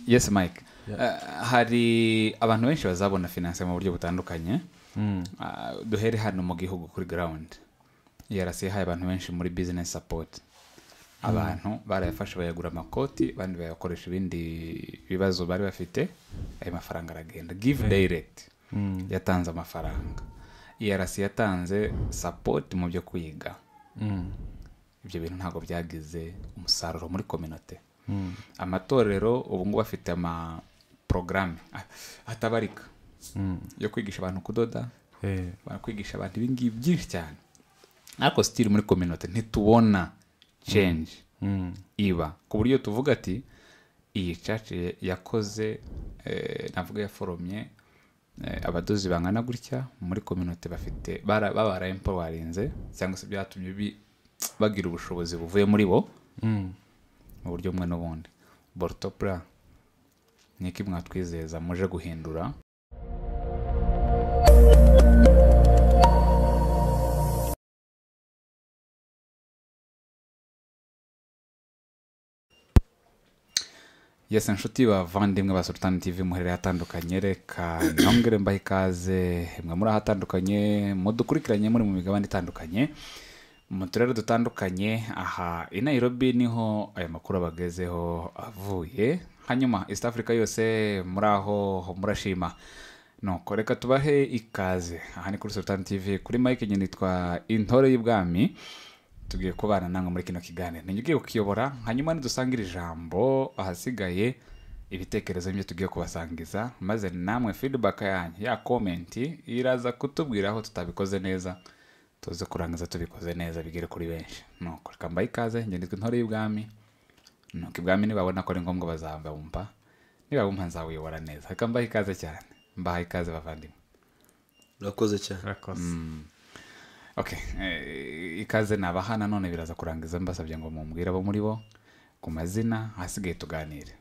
yesi mike hari abantu benshi bazabona finanse mu buryo butandukanye Ah, duhere hano mu gihugu kuri garawundi yarasi yahaye abantu benshi muri bizinesi sapoti abantu barayafashe bayagura amakoti abandi bayakoresha ibindi bibazo bari bafite ayo mafaranga aragenda give direct yatanze amafaranga yarasi yatanze sapoti mu byo kwiga ibyo bintu ntabwo byagize umusaruro muri kominote amatorero ubu ngubu afite amaporogaramu atabarika yo kwigisha abantu kudoda Eh, bakwigisha abantu ibingibi byinshi cyane ariko sitiri muri kominote ntitubona cenji iba ku buryo tuvuga ati iyi caci yakoze eh, navuga yaforomye eh, abadozi bangana gutya muri kominote bafite bara- baba baraempowarinze cyangwa se byatumye bi- bagira ubushobozi buvuye muri bo mm. mu buryo bumwe n'ubundi borutopura ni iki mwatwizeza muje guhindura yesi inshuti bavandimwe ba sultani tv muherereye atandukanye reka nongere mbahe ikaze mwe muri ahatandukanye mudukurikiranye muri mu migabane itandukanye mu turere dutandukanye aha i nairobi niho aya makuru abagezeho avuye hanyuma east africa yose muri aho murashima nuko reka tubahe ikaze aha ni kuri sultan tv kuri mike nyine nitwa intore y'ubwami tugiye kubana namwe muri kino kiganiro ninjye ugiye kukiyobora hanyuma nidusanga iri jambo ahasigaye ibitekerezo nibyo tugiye kubasangiza maze namwe feedback yanyu ya komenti iraza kutubwira aho tutabikoze neza tuze kurangiza tubikoze neza bigere kuri benshi nuko reka mbahe ikaze njye nitwa intore y'ubwami nuko ibwami nibabona ko ari ngombwa bazabumva nibabumva nzawuyobora neza reka mbahe ikaze cyane mbahaye ikaze bavandimwe urakoze cyane Urakoze. okay eh, ikaze nabaha nanone biraza kurangiza mbasabye ngo mumbwire abo muri bo ku mazina hasigaye tuganire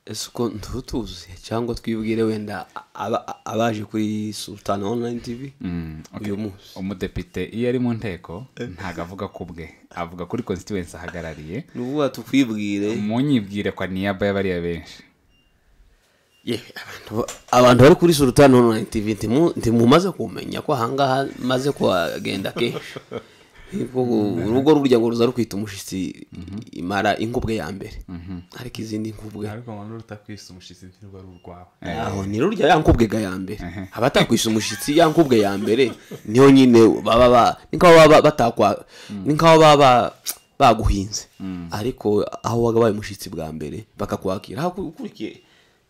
ese uko ntutuzuye cyangwa twibwire wenda aba- abaje kuri sultan online tv Mm, okay. uyu munsi umudepite iyo ari mu nteko ntago avuga ku bwe avuga kuri constituency ahagarariye ni ukuvuga tukwibwire munyibwire kwa niyaba y'abariya benshi Yeah, abantu- abantu bari kuri sultan online tv ntimu- ntimumaze kumenya ko ahangaha maze kuhagenda kenshi Nibwo urugo rurya ngo ruza rukwita umushitsi imara ingubwe ya mbere ariko izindi ngubwe ariko ngo n'urutakwisa umushyitsi ntirwo ari urwawe aho ni rurya ya nkubwe ga ya mbere abatakwisa umushyitsi ya nkubwe ya mbere niyo nyine baba ba ni nkaho baba batakwa ni nkaho baba baguhinze ariko aho wagabaye umushyitsi bwa mbere bakakwakira aho ukurikiye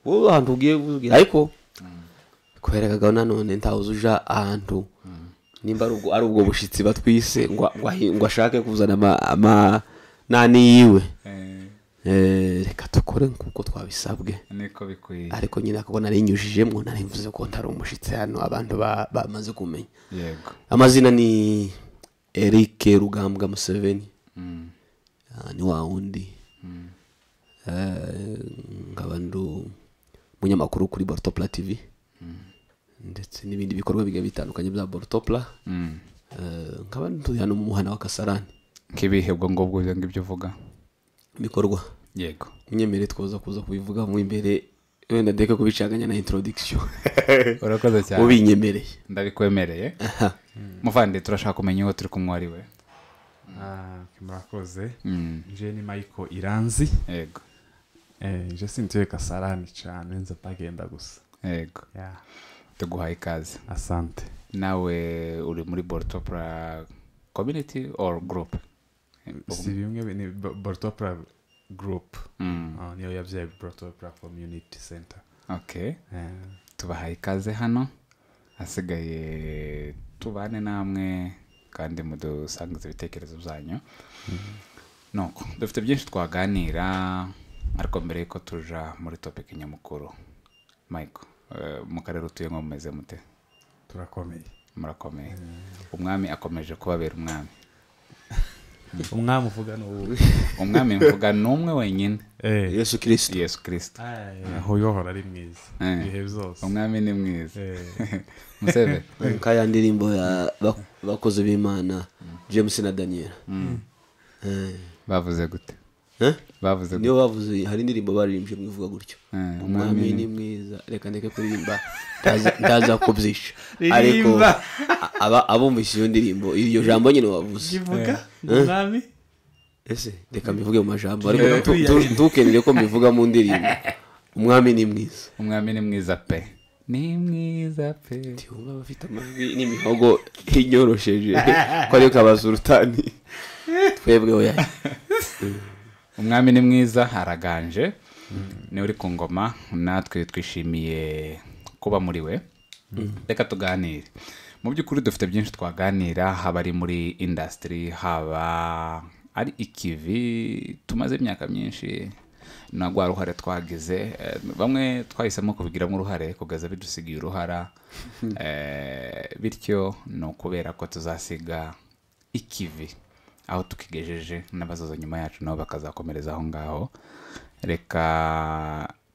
wowe ahantu ugiye ugiye ariko kubera kagabo nanone ntawuzi uja ahantu nimba ari ubwo- ari ubwo bushyitsi batwise ngo ngo ahi- ngo ashake kuzana ama- ama nani yiwe Eh, Eh, reka dukore nk'uko twabisabwe niko bikwiye ariko nyine akabona arinyujijemo nari mvuze ko ntari umushyitsi hano abantu ba- bamaze kumenya yego amazina ni eric rugambwa museveni Mm. Ah, ni wa wundi Eh, nkaba ndi umunyamakuru kuri bortopla tv ndetse n'ibindi bikorwa bigiye bitandukanye bya bortopla Mm. Eh, nkaba ndi hano mu muhanda wa kasarani nk'ibihe ubwo ngubwo ibyo ngibyo uvuga ibikorwa yego munyemere twaza kuza kubivuga mu imbere wenda ndeke kubicaganya na introduction urakoze cyane ubinyemereye ndabikwemereye muvandi turashaka kumenya uwo turi kumwe ari we Ah, ok, murakoze Mm, nje ni michael iranzi yego Eh, nje sintuye kasarani cyane nza bagenda gusa yego Yeah, tuguhaye ikaze asante nawe uri muri bortopra community or group si bimwe bi- ni Bo- bortopra group Mm, Ah, niyo yabyaye bortopra community center okay Eh, tubahaye ikaze hano hasigaye tubane namwe kandi mudusangiza ibitekerezo byanyu nuko dufite byinshi twaganira ariko mbere y'uko tuja muri topiki nyamukuru michael eh, mu karere utuyemo mumeze mute turakomeye murakomeye umwami akomeje kubabera umwami umwami uvuga ni ubu umwami mvuga ni umwe wenyine Eh, yesu kirisito yesu kirisita ay, aho yohora ari mwiza Eh. ibihe byose umwami ni mwiza Eh, musebe nka ya ndirimbo ya bak- bakozi b'imana james na daniel Eh, bavuze gute Eh? bavuze niyo bavuze hari indirimbo baririmbye imwe ivuga gutyo Eh, umwami ni mwiza reka ndeke kuririmba ndaza- ndaza kubyisha ariko Ririmba. a- aba- abumvise iyo ndirimbo iryo jambo nyine wavuze kivuga umwami ese reka mbivuge mu majambo ariko Eh, ntu- uya- ntu- ntukemere ko mbivuga mu ndirimbo umwami ni mwiza umwami ni mwiza pe ni mwiza pe wumva abafite amajwi n'imihogo inyorosheje ko ariyo kabasurutani twebwe oya umwami ni mwiza araganje niwe uri ku ngoma natwe twishimiye kuba muri we reka tuganire mu by'ukuri dufite byinshi twaganira haba ari muri indasitiri haba ari ikivi tumaze imyaka myinshi na rwa ruhare twagize eh, bamwe twahisemo kubigiramo uruhare kugaza bidusigiye uruhara Eh, bityo ni ukubera ko tuzasiga ikivi aho tukigejeje n'abazaza nyuma yacu nabo bakazakomereza aho ngaho reka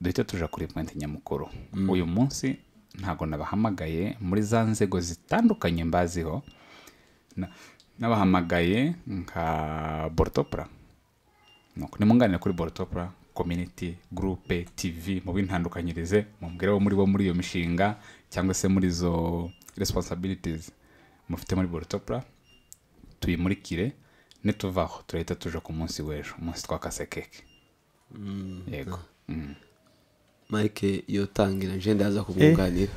duhite tuja kuri pointi nyamukuru uyu munsi ntago nabahamagaye muri za nzego zitandukanye mbaziho Na- nabahamagaye nka borotopura nuko nimunganire kuri borotopura community gurupe tv mubintandukanyirize mubwire abo muri bo muri iyo mishinga cyangwa se muri izo responsibilities mufite muri borotopura tuyimurikire nituvaho turahita tuje ku munsi w'ejo umunsi twakase keke yego Mm. mike iyo tangira nje ndaza kumwunganira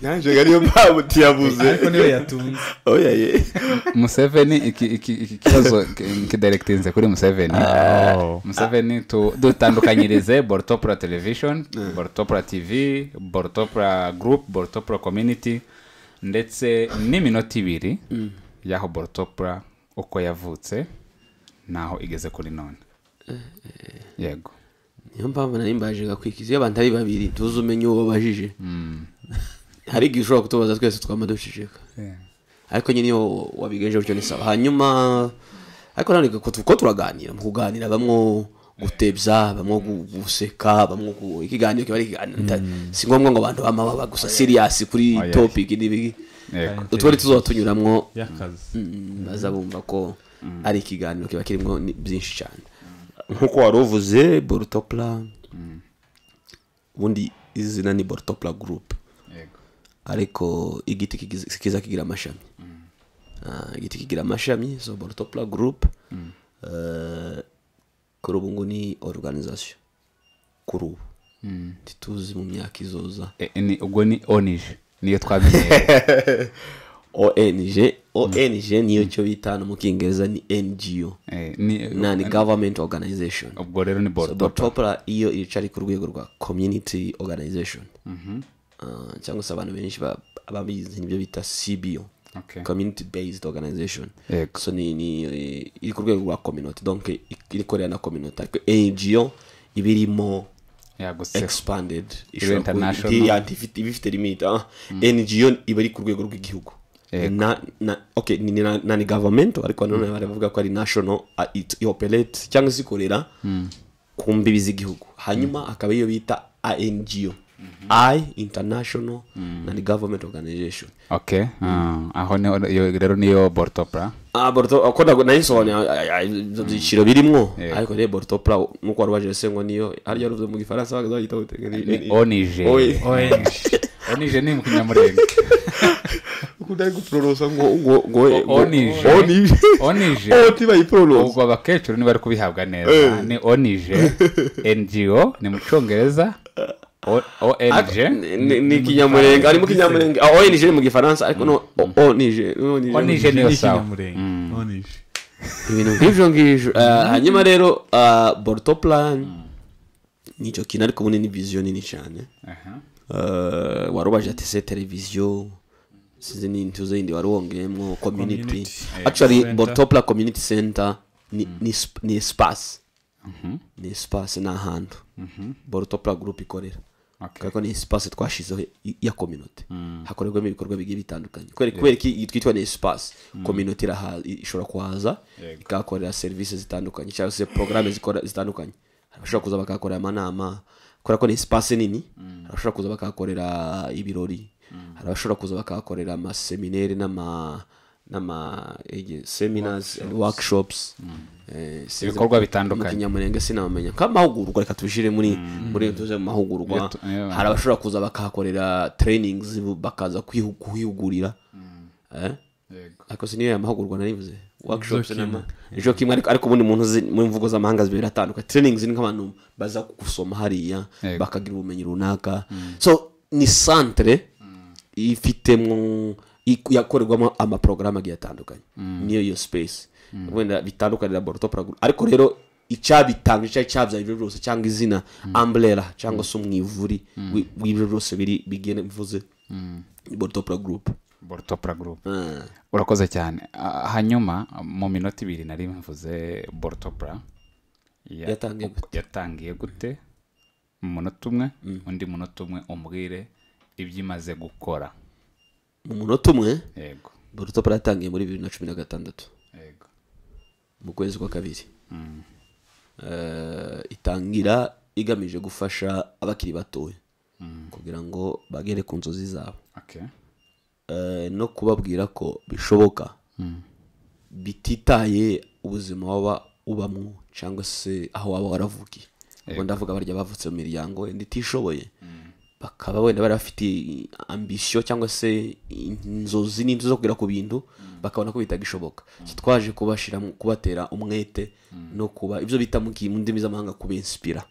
naje ariyo mpamvu tuyabuze ariko niwe yatunze oya ye museveni iki iki- iki kibazo ki- kidirekitinze kuri museveni museveni tu- dutandukanyirize borotopura television borotopura tv borotopura group borotopura community ndetse n'iminota ibiri y'aho borotopura uko yavutse n'aho igeze kuri none yego niyo mpamvu nari mbaje gakwikiza iyo abantu ari babiri tuzi umenye uwo babajije hari igihe ushobora kutubaza twese twaba duceceka ariko nyine iyo wabigejeje gutyo ni sawa hanyuma ariko nanone ko tu- ko turaganira mu kuganira bamwo gutebya bamwo gu- guseka bamwo gu- ikiganiro kiba ari ikiganiro bita- si ngombwa ngo abantu bamababa gusa siriyasi kuri Oya. topic n'ibiki yego utwo ni tuzaba tunyuramo y'akazi Mm, baza bumva ko ari ikiganiro kiba kirimo ni- byinshi cyane nk'uko wari uvuze borotopura ubundi izina ni borotopura gurupe yego ariko igiti kigize- kiza kigira amashami Ah, igiti kigira amashami so borotopura gurupe kuri ubu ngubu ni oruganizasiyo kuri ubu ntituzi mu myaka izoza E- e, ni- ubwo ni onije niyo twamenyereye ong ong niyo cyo bita no mu kingereza ni ngo E, ni- na ni government organization ubwo rero ni so borotopura botopura iyo irica ari ku rwego rwa community organization Ah, cyangwa se abantu benshi ba- ababizi nibyo bita cbo Okay. community based organization Yego. so ni, ni eh, iri ku rwego rwa community donc i- irikorera na community ariko ngo iba irimo yagutse expanded international. ibifite limit ah. ngo iba iri ku rwego rw'igihugu Yego. na na okay ni na, na ni government ariko nanone baravuga ko ari national ah, it i operate cyangwa se ikorera ku mbibi z'igihugu hanyuma akaba iyo bita ngo i international na ni government organization okay ah, aho niho iyo rero niyo borotopura Ah, Boruto- uko nago- nayisobanuye ah, ah, ah, ibyo byiciro birimo Yego. ariko rero borotopura nk'uko wari ubajije se ngo niyo harya ruvuze mu gifaransa bakazayita butega ni- ni- ni onije Oye. onije ni mu kinyamurenge ukunda guporosa ngo ngo ngo ngo- onije onije onije oti bayiporosa ubwo abakecuru ntibari kubihabwa neza ni onije ngo ni mu cyongereza O- ong ni ni kinyamurenge arimo kinyamurenge ah onije ni mu gifaransa ariko no o- onije onije onije niyo sawa n'ikinyamurenge onije ibintu nk'ibyo ngibyo Ah, hanyuma rero boruto plan nicyo kintu ariko ubundi ni viziyo nini cyane Aha. Ah, wari ubaje ati se televiziyo sinzi ni intuzo yindi wari wongeyemo community Community, actually center. borutopla community center ni ni sp- ni espace ni espace ni ahantu borutopla group ikorera Okay. kuko ni espace twashizeho i- ya community hakorerwamo ibikorwa bigiye bitandukanye kubera kubera ko iyi twitwa ni espace community iraha- ishobora kuhaza Yego. ikahakorera serivisi zitandukanye cyangwa se porogaramu zitandukanye Hari abashobora kuza bakahakorera amanama kubera ko ni espace nini hari abashobora kuza bakahakorera ibirori hari abashobora kuza bakahakorera amaseminere n'ama n'ama ege- seminars and workshops Eh, sinzi- Ibikorwa bitandukanye. mu kinyamurenge sinamenya nk'amahugurwa reka tubishyire muri muri tuze mu mahugurwa Iyo tu- iyo- hari abashobora kuza bakahakorera trainings bakaza kwihu- kuhigurira Eh? yego ariko si niyo aya mahugurwa narivuze workshops Ejo kimwe. n'ama ejo kimwe ariko ariko ubundi mu ntuzi mu mvugo z'amahanga zibiri atandukanye trainings ni nk'abantu baza gusoma hariya Yego. bakagira ubumenyi runaka so ni centre ifitemo iku- yakorerwamo amaporogaramu agiye atandukanye niyo iyo space wenda bitandukanye laboratoire ariko rero icyabitanga icyo cyabyaye ibyo byose cyangwa izina umbrella cyangwa se umwivuri wi- w'ibyo byose biri bigene bivuze laboratoire group borutopura gurupe Ah. urakoze cyane Ah, hanyuma mu minota ibiri nari mvuze borutopura Yatangiye gute? yatangiye gute mu munota umwe undi munota umwe umbwire ibyo imaze gukora mu munota umwe yego borutopara yatangiye muri bibiri na cumi na gatandatu yego mu kwezi kwa kabiri Eh, itangira igamije gufasha abakiri batoya kugira ngo bagere ku nzozi zabo okay Eh, no kubabwira ko bishoboka bititaye ubuzima waba ubamo cyangwa se aho waba waravukiye ubwo ndavuga barya bavutse mu miryango yenda itishoboye bakaba wenda bari bafite ambisiyo cyangwa se inzozi n'inzu zo kugera ku bintu bakabona ko bitagishoboka So, twaje kubashyira mu- kubatera umwete no kuba ibyo bita mu ki- mu ndimi z'amahanga kubinsipira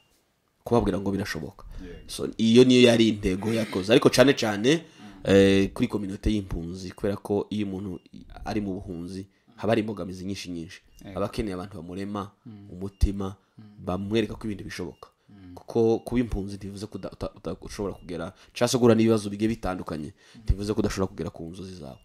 kubabwira ngo birashoboka so iyo niyo yari intego yakoze ariko cyane cyane eh, kuri kominote y'impunzi kubera ko iyo umuntu ari mu buhunzi haba hari imbogamizi nyinshi nyinshi aba akeneye abantu bamurema umutima bamwereka ko ibintu bishoboka kuko kuba impunzi ntibivuze ko uda- uta- uta- ushobora kugera cyangwa se guhura n'ibibazo bigiye bitandukanye ntibivuze ko udashobora kugera ku nzozi zawe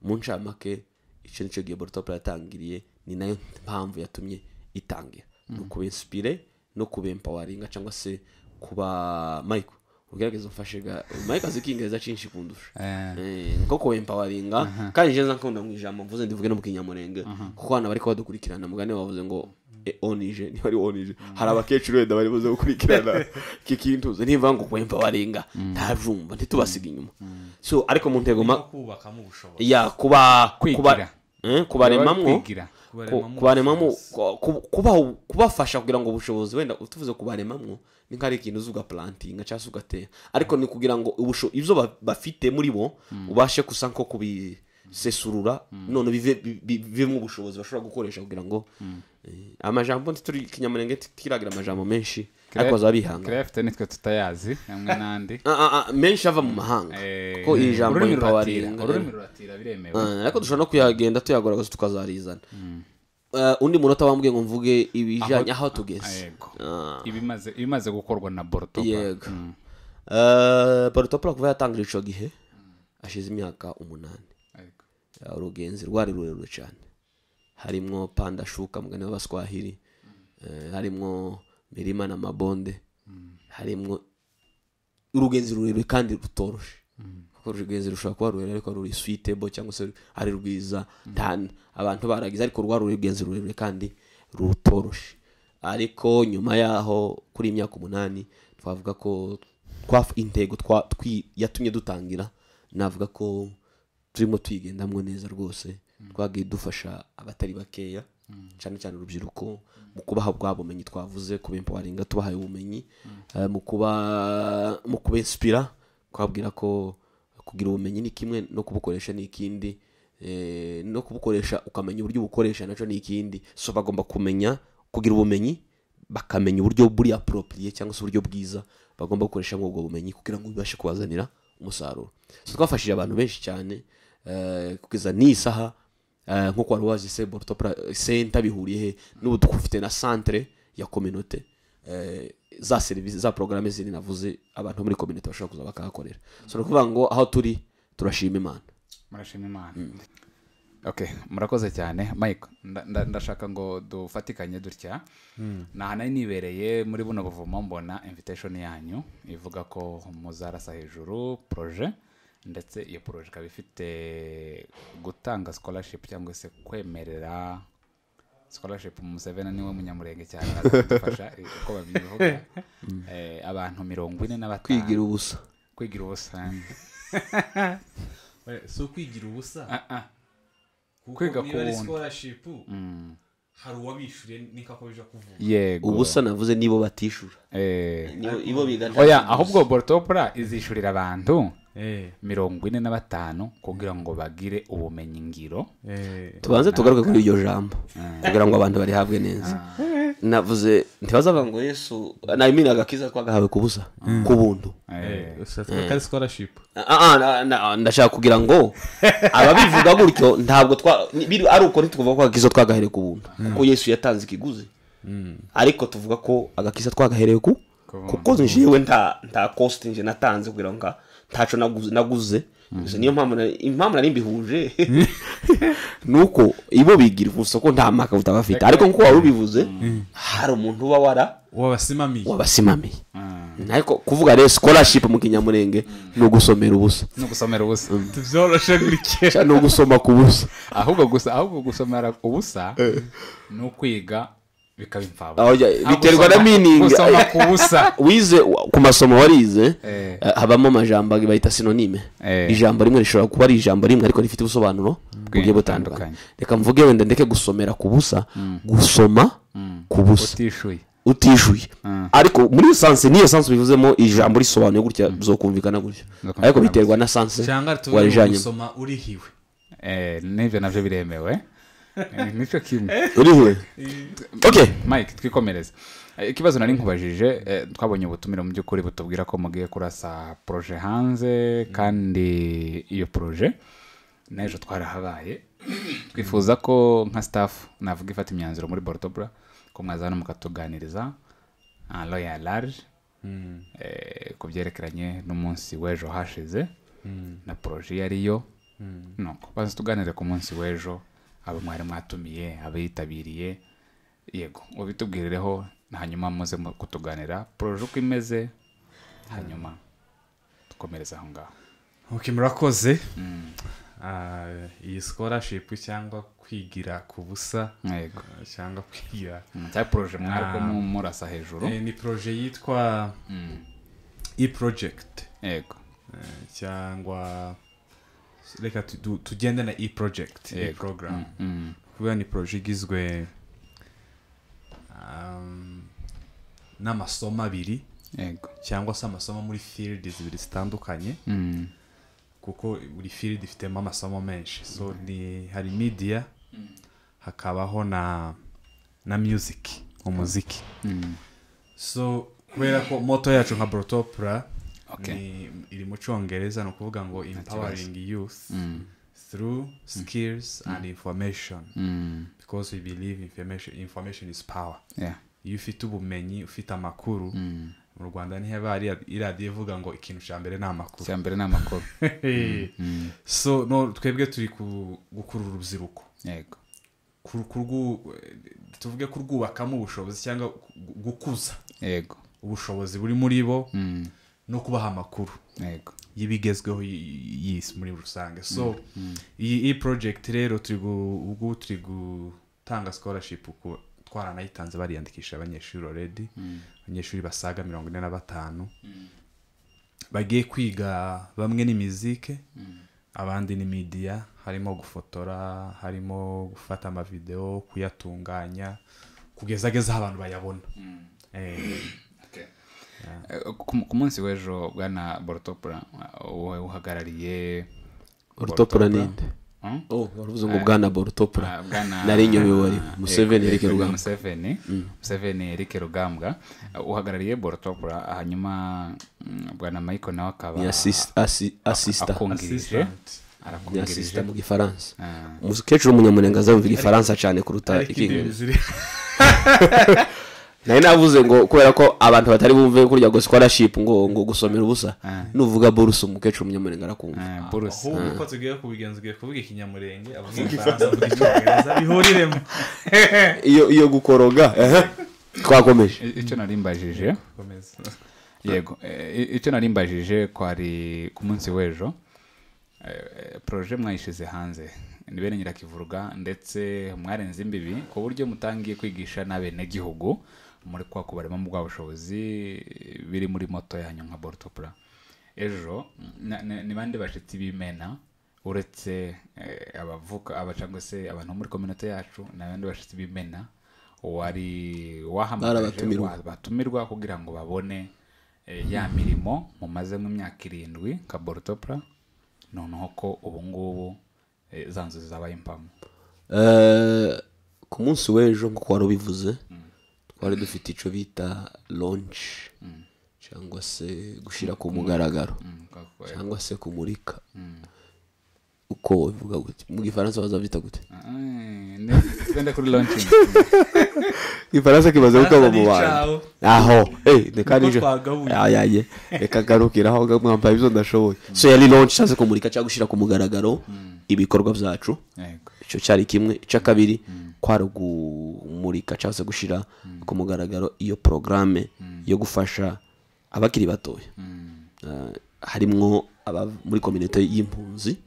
mu ncamake icyo nicyo gihe borotopura yatangiriye ni nayo mpamvu yatumye itangira ni ukuba insipire no kuba empawaringa cyangwa se kuba mayiko ugerageza umfashe ga mayiko azi ikingereza cyinshi kundusha Eh, nko kuba empawaringa kandi nje nza nkunda mu ijambo mvuze ndivuge no mu kinyamurenge kuko hano bari badukurikirana mugani bavuze ngo e, onije niba ari onije hari abakecuru wenda bari buze gukurikirana iki kintu nivuga ngo kuba empawaringa ntabyumva ntitubasiga inyuma so ariko mu ntego ma- no kubakamo ubushobozi ya kuba Kwigira. kuba eh, kubaremamo kwigira ku- kubaremamo kubaremamo ubushobozi. ku- ku- kubaha- kubafasha kugira ngo ubushobonzi wenda tuvuze kubaremamo ni nk'ari ikintu uzi ugapulantinga cyangwa se ugatera ariko ni kugira ngo ubusho- ibyo ba- bafite muri bo ubashe gusa nko kubisesurura none bive- bi- bi- bivemo ubushobozi bashobora gukoresha kugira ngo eh, amajambo ntituri kinyamurenge tiragira amajambo menshi ariko bazaba bihanga kirefite nitwe tutayazi hamwe n'andi Ah, ah, ah, menshi ava mu mahanga Eh, kuko iri jambo ururimi ruratira empowering- ururimi ruratira biremewe Ah, ariko dushobora no kuyagenda tuyagaragaza tukazarizana Eh, undi munota wambwiye ngo mvuge ibijyanye aho tugeze yego Ah, ibimaze ibimaze gukorwa na borutopura yego Eh, barutopura kuva yatangira icyo gihe hashize imyaka umunani yego Eh, urugenzi rwari rurerure cyane harimwo panda shuka mugani w'abaswahili eh, harimwo mirima na mabonde harimwo urugenzi rurerure kandi rutoroshe kuko urugenzi rushobora kuba rurerure ariko ruri suitable cyangwa se ari rwiza nta- abantu baragize ariko rwa rugenzi rurerure kandi rutoroshe ariko nyuma yaho kuri iyi myaka umunani twavuga ko twaf- intego twa- twi- yatumye dutangira navuga ko turimo tuyigendamo neza rwose twagiye dufasha abatari bakeya cyane cyane urubyiruko mu kubaha bwa bumenyi twavuze ku bempawaringa tubahaye ubumenyi eh, mu kuba mu kubespira twabwira ko kugira ubumenyi ni kimwe no kubukoresha ni ikindi eh, no kubukoresha ukamenya uburyo ubukoresha nacyo ni ikindi so bagomba kumenya kugira ubumenyi bakamenya uburyo buri aporopriye cyangwa se uburyo bwiza bagomba gukoresha muri ubwo bumenyi kugira ngo bibashe kubazanira umusaruro so twafashije abantu benshi cyane eh, kugeza n'iyi saha eh, nk'uko wari wazi se borotopra senta bihuriye he n'ubu dufite na centre ya kominote eh, za serivisi za porogaramu zindi navuze abantu bo muri kominote bashobora kuza bakahakorera so ni ukuvuga ngo aho turi turashima imana murashima imana okay murakoze cyane mike nda- nda- ndashaka ngo dufatikanye dutya nta nari nibereye muri buno buvumo mbona invitation yanyu ivuga ko muzarasa hejuru proje ndetse iyo proje ikaba ifite gutanga scholarship cyangwa se kwemerera scholarship museveni niwe munyamurenge cyane azadufasha eh, uko babivuga Eh, abantu mirongo ine n'abatanu kwigira ubusa kwigira ubusa Oya, si ukwigira ubusa kuko Kwiga niba ari ku wundi. scholarship hari uwabishyuriye n'ikakomeje kuvuga yego ubusa navuze nibo batishura Eh, nibo ibo biga nta oya kintu ahubwo borotopura izishyurira abantu Eh, mirongo ine na batanu kugira ngo bagire ubumenyi ngiro eh, tubanze tugaruke kuri iryo jambo kugira ngo abantu barihabwe neza navuze ntibazavuga ngo yesu nabimini agakiza twagahawe ku busa ku buntu eh, ushatse ko ari scholarship Ah, ah, na- na- ndashaka kugira ngo ababivuga gutyo ntabwo twa ni- biri- ari uko ntituvuga ko agakiza twagahere ku buntu kuko yesu yatanze ikiguzi ariko tuvuga ko agakiza twagahereye ku kuko njyewe nta nta cost nje natanze kugira ngo nga- ntaco naguze naguze Gusa niyo mpamvu na- impamvu nari mbihuje nuko ibo bigira gusa ko nta maka butabafite ariko nkuko wari ubivuze hari umuntu uba wara wabasimamiye wabasimamiye ariko kuvuga rero scholarship mu kinyamurenge ni ugusomera ubusa no gusomera ubusa tubyoroshe gutya cyangwa ni ugusoma ku busa ahubwo gusa ahubwo gusomera ubusa ni ukwiga bikaba Aho imfabusa jya- Ah, biterwa gusoma- na meaning. gusoma ku busa wize ku masomo warize Eh. eh, habamo amajambo bayita sinonime Eh. ijambo rimwe rishobora kuba ari ijambo rimwe ariko rifite ubusobanuro bugiye butandukanye butandukanye. reka mvuge wenda ndeke gusomera ku busa gusoma ku busa utishyuye utishyuye ariko muri sanse niyo sanse bivuzemo ijambo risobanuye gutya bizokumvikana gutya Bizokumvikana ariko biterwa na sanse cyangwa tuvuge ngo warijanyemo gusoma urihiwe Eh, n'ibyo nabyo biremewe Eh, nicyo kimwe urihuye okay mike twikomereze Eh, ikibazo nari nkubajije eh, twabonye ubutumire mu by'ukuri butubwira ko mugiye kurasa poroje hanze kandi iyo poroje n'ejo twarahabaye twifuza ko nka staff navuga ifata imyanzuro muri borotobura ko mwaza hano mukatuganiriza en royal large eh, ku byerekeranye n'umunsi w'ejo hashize na poroje iyo ariyo nuko baza tuganire ku munsi w'ejo abo mwari mwatumiye abitabiriye yego ubitubwirireho hanyuma muze mu- kutuganira poroje uko imeze hanyuma dukomereza aho ngaho okay murakoze Ah, iyi scholarship cyangwa kwigira ku busa yego ah, cyangwa kwigira cya poroje mwari kumwe murasa hejuru Eh, ni projet yitwa e project yego Eh, cyangwa reka tu- tu- tugende na e project e Yego. program Mm. kubera ni projet igizwe um, n'amasomo abiri yego cyangwa se amasomo muri field zibiri zitandukanye Mm. kuko buri field ifitemo amasomo menshi so ni hari media hakabaho na na music umuziki Mm. so kubera ko moto yacu nka borotopura Okay. iri mu cyongereza ni ukuvuga ngo empowering youth through skills and information Mm. because we believe information, information is power Yeah. iyo ufite ubumenyi ufite amakuru mu rwanda ntihaba hari iradiyo ivuga ngo ikintu cya mbere ni amakuru icya mbere ni amakuru so no twebwe turi ku- gukurura urubyiruko yego Ku- kurwu- tuvuge kurwubakamo ubushobozi cyangwa gu- gukuza yego ubushobozi buri muri bo Mm. no kubaha amakuru yego y'ibigezweho y- y'isi muri rusange so iyi iyi project rero turi gu- ubwo turi gutanga scholarship ku twaranayitanze bariyandikisha abanyeshuri already abanyeshuri basaga mirongo ine na batanu bagiye kwiga bamwe ni mizike abandi ni media harimo gufotora harimo gufata amavideo kuyatunganya kugezagezaho abantu bayabona Eh, Eh, ku ku munsi w'ejo bwana borotopura wowe uhagarariye borutopura ni inde Hmm? oh waravuze ngo bwana Ah, borutopura bwana- nari nyobewe museveni Eh, eric Eric rugamba Museveni Museveni Eric Rugambwa uh, uhagarariye Borotopura uh, hanyuma mm, bwana Michael nawe ni akaba assist- assi- assista akungirije assistant. ni arakungirije assista mu gifaransa Ah, umukecuru w'umunyamurenga azumva igifaransa cyane kuruta ikingereza ziri nari navuze ngo kubera ko abantu batari bumve kurya ngo scholarship ngo ngo gusomera ubusa nuvuga borusa umukecuru w'umunyamurenga arakumva eh, Bruce ahubwo uko tugiye kubigenza ugiye kuvuga ikinyamurenge avuga igifaransa avuga icyongereza bihuriremo iyo iyo gukoroga ehe, twakomeje I- icyo nari mbajije komeza yego eh, i- icyo nari mbajije kwari ku munsi w'ejo eh, poroje mwayishyize hanze ni bene nyirakivuruga ndetse mwarenze imbibi ku buryo mutangiye kwigisha n'abenegihugu muri kwa kubarema mu bwa bushobozi biri muri moto yanyu nka borutopura ejo na- na- ni bande bashyitsi b'imena uretse eh, abavuka aba cyangwa se abantu bo muri kominote yacu ni abandi bashyitsi b'imena wari wahamagaje Barabatumirwa. wa- batumirwa kugira ngo babone eh, ya mirimo mumaze nk'imyaka irindwi nka borutopura noneho ko ubu ngubu eh, za nzu zabaye impamo Eh, ku munsi w'ejo nk'uko wari ubivuze twari dufite icyo bita lonshi cyangwa se gushyira ku mugaragaro Mm, kako- cyangwa se kumurika uko wabivuga gute mu gifaransa bazabyita gute Eh, ne- twende kuri launching igifaransa kimaze gukaba mu Icyaho. bantu aho eh, reka Niko nijo twagabuye. ayaye reka garukira aho mwambaye ibyo ndashoboye so yari lonshi cyangwa se kumurika cyangwa gushyira ku mugaragaro ibikorwa byacu yego icyo cyari kimwe icya kabiri kwari kumurika cyangwa se gushyira ku mugaragaro iyo porogaramu yo gufasha abakiri batoya Eh, harimwo aba muri kominote y'impunzi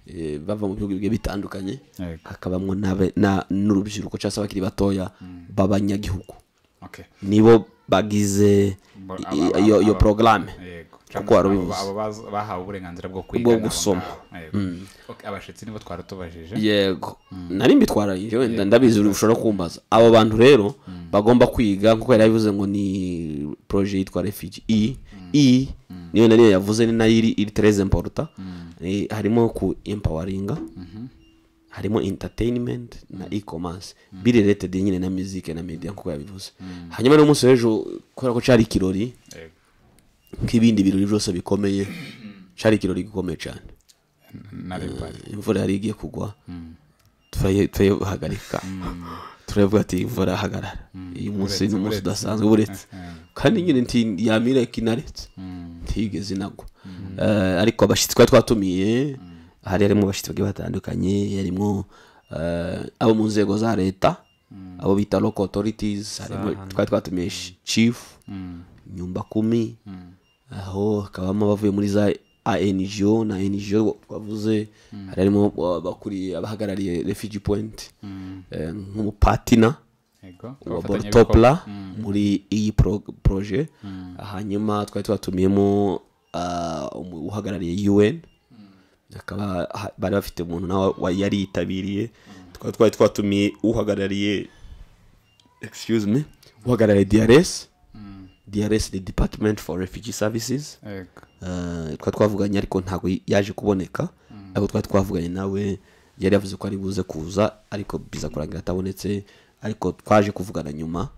eh, bava mu bihugu bigiye bitandukanye Yego. hakabamwo n'abe- na- n'urubyiruko cyangwa se abakiri batoya b'abanyagihugu okay nibo bagize Bo- i- aba- iyo aba- iyo aba- porogaramu yego kuko wari Abo- ubivuze. abo baz- bahawe uburenganzira bwo Bwo kwiga n'abo gusoma. ngabo. Yego. Okay, abashyitsi nibo twari tubajije yego nari mbitwararije wenda ndabizi uri ushobora kumbaza abo bantu rero bagomba kwiga nkuko yari yabivuze ngo ni proje yitwa refugee i i niyo nariyo yavuze ni nayo iri iri tereze importa Eh, harimo ku empawaringa harimo entertainment na e-commerce bireretede nyine na musique na media nkuko yabivuze hanyuma no munsi w'ejo kubera ko cyari ikirori Yego. nk'ibindi birori byose bikomeye cyari ikirori gikomeye cyane na rebari imvura yari igiye kugwa turayihagarika turavuga ati imvora hagarara uyu munsi ni umunsi udasanzwe uretse kandi nyine nti yamira kinaretse ntigeze inagwa Eh, ariko abashyitsi twari twatumiye hari harimo abashyitsi bagiye batandukanye harimo eh, abo mu nzego za leta abo bita local authorities harimo twari twatumiye shi- chief nyumba kumi aho hakabamo abavuye muri za ango na ngo twavuze hari harimo abakuriye abahagarariye refugee point eh, nk'umupatina yego wa abafatanya borutopla muri iyi pro- proje hanyuma twari twatumiyemo ah, umu- uhagarariye un akaba ha- bari bafite umuntu nawe wa- yari yitabiriye twari twari twatumiye uhagarariye excuse me uhagarariye drs drs ni department for refugee services yego Eh, twari twavuganye ariko ntabwo yaje kuboneka ariko twari twavuganye nawe yari yavuze ko ari buze kuza ariko biza kurangira atabonetse ariko twaje kuvugana nyuma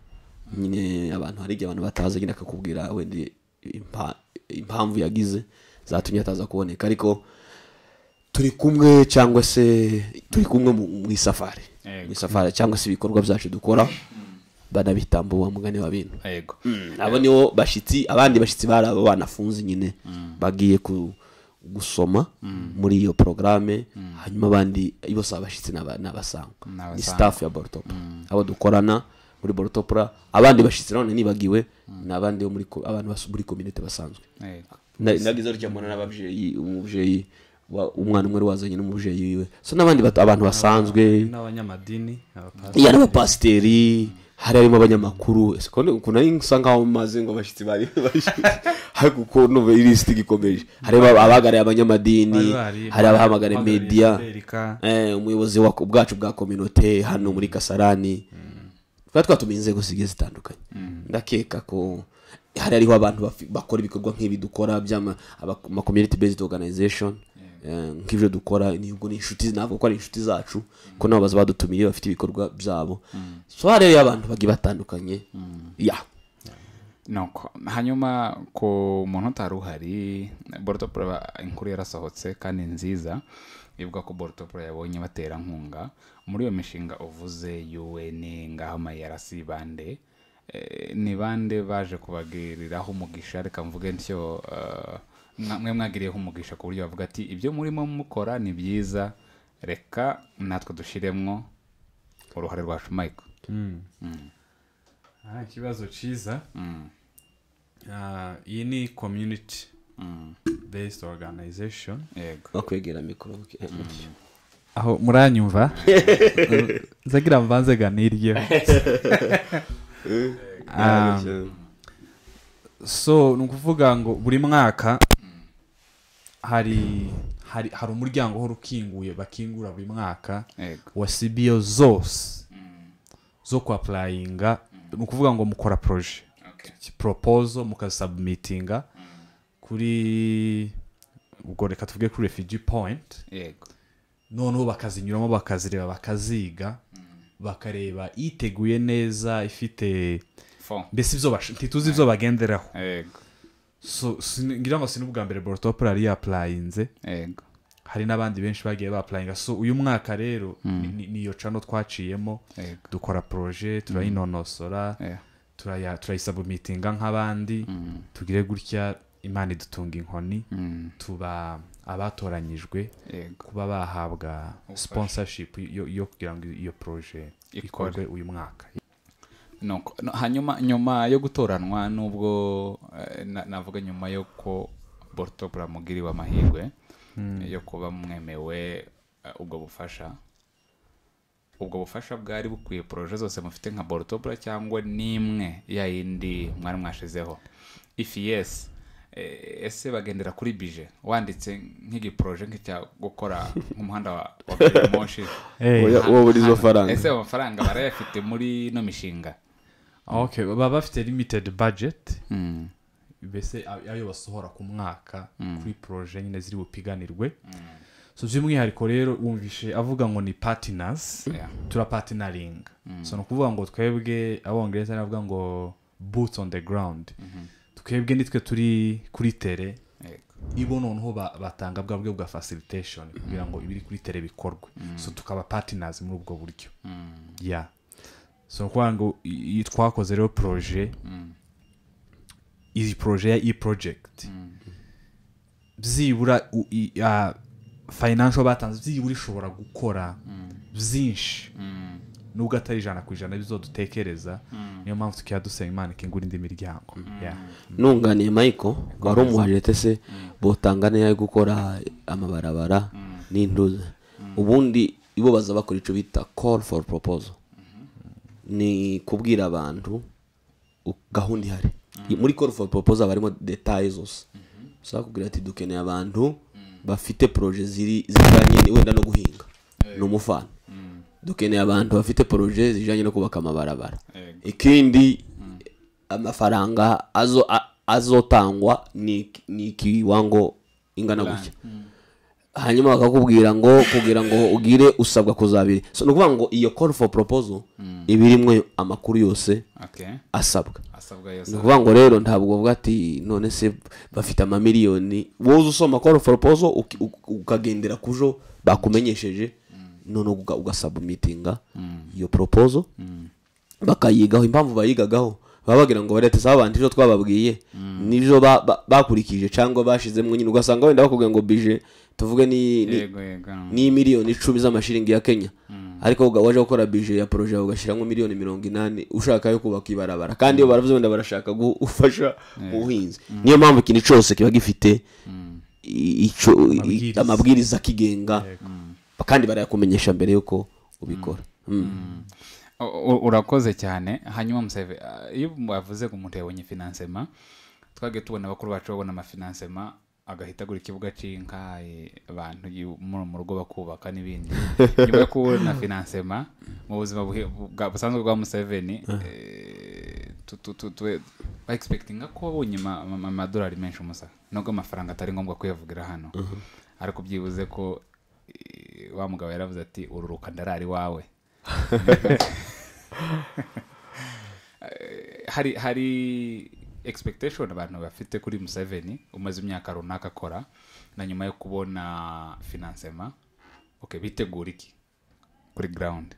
nyine abantu hari igihe abantu batazi nyine akakubwira wenda impa- impamvu yagize zatumye ataza kuboneka ariko turi kumwe cyangwa se turi kumwe mu mu isafari Yego. mu isafari cyangwa se ibikorwa byacu dukora banabitambuwe mugani wa bintu yego abo nibo bashyitsi abandi bashyitsi bari abo banafunze nyine bagiye ku- gusoma muri iyo porogaramu hanyuma abandi bose abashyitsi ni aba- ni abasangwa Ni ni abasangwa. sitafu ya borutopura abo dukorana muri borutopura abandi bashyitsi nanone nibagiwe ni abandi bo muri ko- abantu bas- muri kominote basanzwe yego Na- nagize gutya mbona n'ababyeyi umubyeyi wa- umwana umwe wari wazanye n'umubyeyi wiwe so n'abandi batu- abantu basanzwe n'abanyamadini abapasiteri iya n'abapasiteri hari harimo abanyamakuru ese ko ni- ukuntu ari nsa nkaho maze ngo abashyitsi bari bashyitsi ariko uko numva ilisiti igikomeje harimo abahagarariye abanyamadini Bari bari- hari abahamagariye bari- media Erika. eh, umuyobozi wa- bwacu bwa kominote hano muri kasarani twari twatumiye inzego zigiye zitandukanye ndakeka ko hari hariho abantu bafi- bakora ibikorwa nk'ibi dukora by'ama-community based organization eh, nk'ibyo dukora nibwo ni inshuti ntabwo ko ari inshuti zacu ko nabo baza badutumiye bafite ibikorwa byabo so hari hariho abantu bagiye batandukanye ya nuko hanyuma ku muntu utari uhari borutopura inkuru yarasohotse kandi nziza ivuga ko borutopura yabonye baterankunga muri iyo mishinga uvuze un ngaho amayarc bande eh, ni bande baje kubagiriraho umugisha reka mvuge ntyo eh, mwa- mwe mwagiriyeho umugisha ku buryo bavuga ati ibyo murimo mukora ni byiza reka natwe dushyiremwo uruhare rwacu mike Ah, ikibazo cyiza Ah, iyi ni community based organization yego bakwegera mikoro eh, aho muranyumva nzagira mbanze ganiryeho so ni ukuvuga ngo buri mwaka hari hari hari umuryango uhora ukinguye bakingura buri mwaka yego wa sibiyo zose zo ku apurayinga ni ukuvuga ngo mukora poroje okay. poropozo mukasabumitinga kuri ubwo reka tuvuge kuri refugee point yego noneho bakazinyuramo bakazireba bakaziga bakareba iteguye neza ifite fo mbese ibyo bash- ntituzi ibyo bagenderaho yego so sin- ngira ngo si n'ubwa mbere borotopura yari yapurayinze yego hari n'abandi benshi bagiye bapurayinga so uyu mwaka rero ni- ni- niyo cano twaciyemo yego dukora poroje turayinonosora yeah. turaya- turayisabumitinga nk'abandi tugire gutya imana idutunga inkoni mm. tuba abatoranyijwe yego kuba bahabwa sponsorship yo, yo kugira ngo iyo proje Ikore. ikorwe uyu mwaka nuko no, hanyuma nyuma yo gutoranwa nubwo eh, na- navuga nyuma y'uko borto buramugiriwe amahirwe yo kuba mwemewe eh, ubwo bufasha ubwo bufasha bwari bukwiye poroje zose mufite nka borotobura cyangwa n'imwe ya yindi mwari mwashizeho ifi yesi eh, ese bagendera kuri bije wanditse nk'igiporoje nk'icya gukora nk'umuhanda wa wa gari ya moshi hey. Oya, wowe uri izo faranga ese amafaranga barayafite muri ino mishinga okay. baba bafite limited budget Mm. mbese ayo basohora ku mwaka kuri proje nyine ziri bupiganirwe so by'umwihariko rero wumvishe avuga ngo ni partners Yeah. turapatinaringa so ni ukuvuga ngo twebwe abongereza bavuga ngo boots on the ground twebwe nitwe turi kuri tere Yego. ibo noneho ba- batanga bwa buryo bwa facilitation kugira ngo ibiri kuri tere bikorwe so tukaba partners muri ubwo buryo ya so ni ukuvuga ngo i- iyi twakoze rero proje iyi proje ya iyi project byibura u- i- ah, financial batanze byibura ishobora gukora byinshi nubwo atari ijana ku ijana bizo dutekereza niyo mpamvu tukaba dusaba imana ikingura indi miryango Yeah. nunganiye Michael wari umuhajete se botanga neza yo gukora amabarabara n'induzi ubundi ibo baza bakora icyo bita call for proposal ni kubwira abantu u- gahunda ihari muri call for proposal barimo detaye zose ushobora kubwira ati dukeneye abantu bafite poroje ziri zijyanye wenda no guhinga ni umufana dukeneye abantu bafite poroje zijyanye no kubaka amabarabara Yego. ikindi amafaranga azo a- azotangwa ni ni ikiwango ingana gutya hanyuma bakakubwira ngo kugira ngo ugire usabwa kuzabiri so ni ukuvuga ngo iyo call for proposal iba irimo amakuru yose Okay. asabwa asabwa ni yose ukuvuga ngo rero ntabwo bavuga ati none se bafite amamiliyoni wowe usoma call for proposal uki- u- ukagendera kujo bakumenyesheje none uga- ugasabumitinga iyo proposal bakayigaho impamvu bayigagaho baba bagira ngo barete saba abantu ibyo twababwiye nibyo ba- ba- bakurikije cyangwa bashizemo nyine ugasanga wenda bakubwiye ngo bije tuvuge ni ni- yego yego ni miliyoni icumi z'amashiringi ya kenya ariko uga- waje gukora bije ya poroje yawe ugashyiramo miliyoni mirongo inani ushaka yo kubaka ibarabara kandi iyo baravuze wenda barashaka gufasha ubuhinzi niyo mpamvu ikintu cyose kiba gifite i- icyo- i- Amabwiriza. amabwiriza akigenga kandi barayakumenyesha mbere y'uko ubikora Mm. U- u- urakoze cyane hanyuma museve ah, iyo bavuze ngo umuntu yabonye finansema twagiye tubona bakuru bacu babona amafinansema agahita agura ikibuga cy'inka eh, abantu yu- mu mu rugo bakubaka n'ibindi nyuma yo kubona finansema mu buzima buhe- bwa- busanzwe bwa museveni eh, tu- tu- tu- tu- ba expectinga ko wabonye ama- ama- amadolari menshi umusa nubwo amafaranga atari ngombwa kuyavugira hano ariko byibuze ko eh, wa mugabo yaravuze ati ururuka ndarari wawe hari hari expectation abantu bafite kuri museveni umaze imyaka runaka akora na nyuma yo kubona finansema okay, bitegura iki kuri ground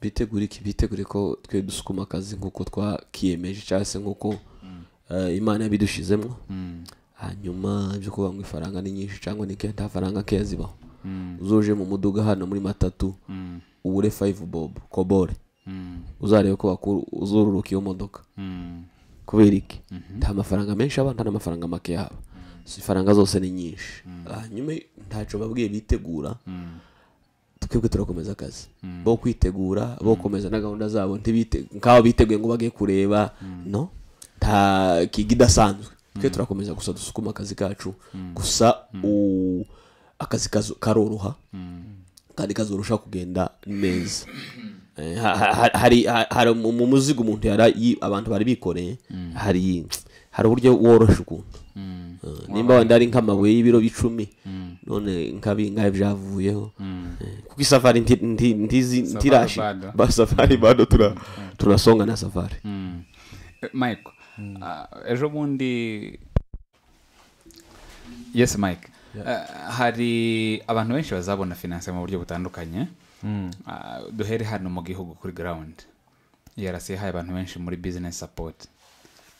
bitegure iki bitegure ko twe dusukuma akazi nk'uko twakiyemeje cyangwa se nk'uko eh, imana yabidushizemo hanyuma byo kuvuga ngo ifaranga ni nyinshi cyangwa ni kenda faranga keya zibaho uzuje mu muduga hano muri matatu ubure 5 bob kobore uzarebe ko bakuru uzururuka iyo modoka kubera iki nta mafaranga menshi aba nta n'amafaranga make yaba so ifaranga zose ni nyinshi hanyuma ntacyo babwiye bitegura twebwe turakomeza akazi bo kwitegura bo komeza na gahunda zabo ntibite nk'aho biteguye ngo bage kureba no nta kintu idasanzwe twe turakomeza gusa dusukuma akazi kacu gusa u- akazi kazo- karoroha kandi kazorusha kugenda neza Eh, ha- ha- ha- hari ha- hari mu mu muzigo umuntu yari yi- abantu bari bikoreye hari hari uburyo worosha ukuntu Eh, nimba wenda ari nk'amabuye y'ibiro bicumi none nkabi nkabi byavuyeho Eh, kuko isafari nti- nti- ntizi ntirashi bado. ba safari bado tura turasonga na safari Eh, mike ah, ejo bundi yes mike Eh, hari abantu benshi bazabona finance mu buryo butandukanye Ah, duhere hano mu gihugu kuri ground yarasi yahaye abantu benshi muri business support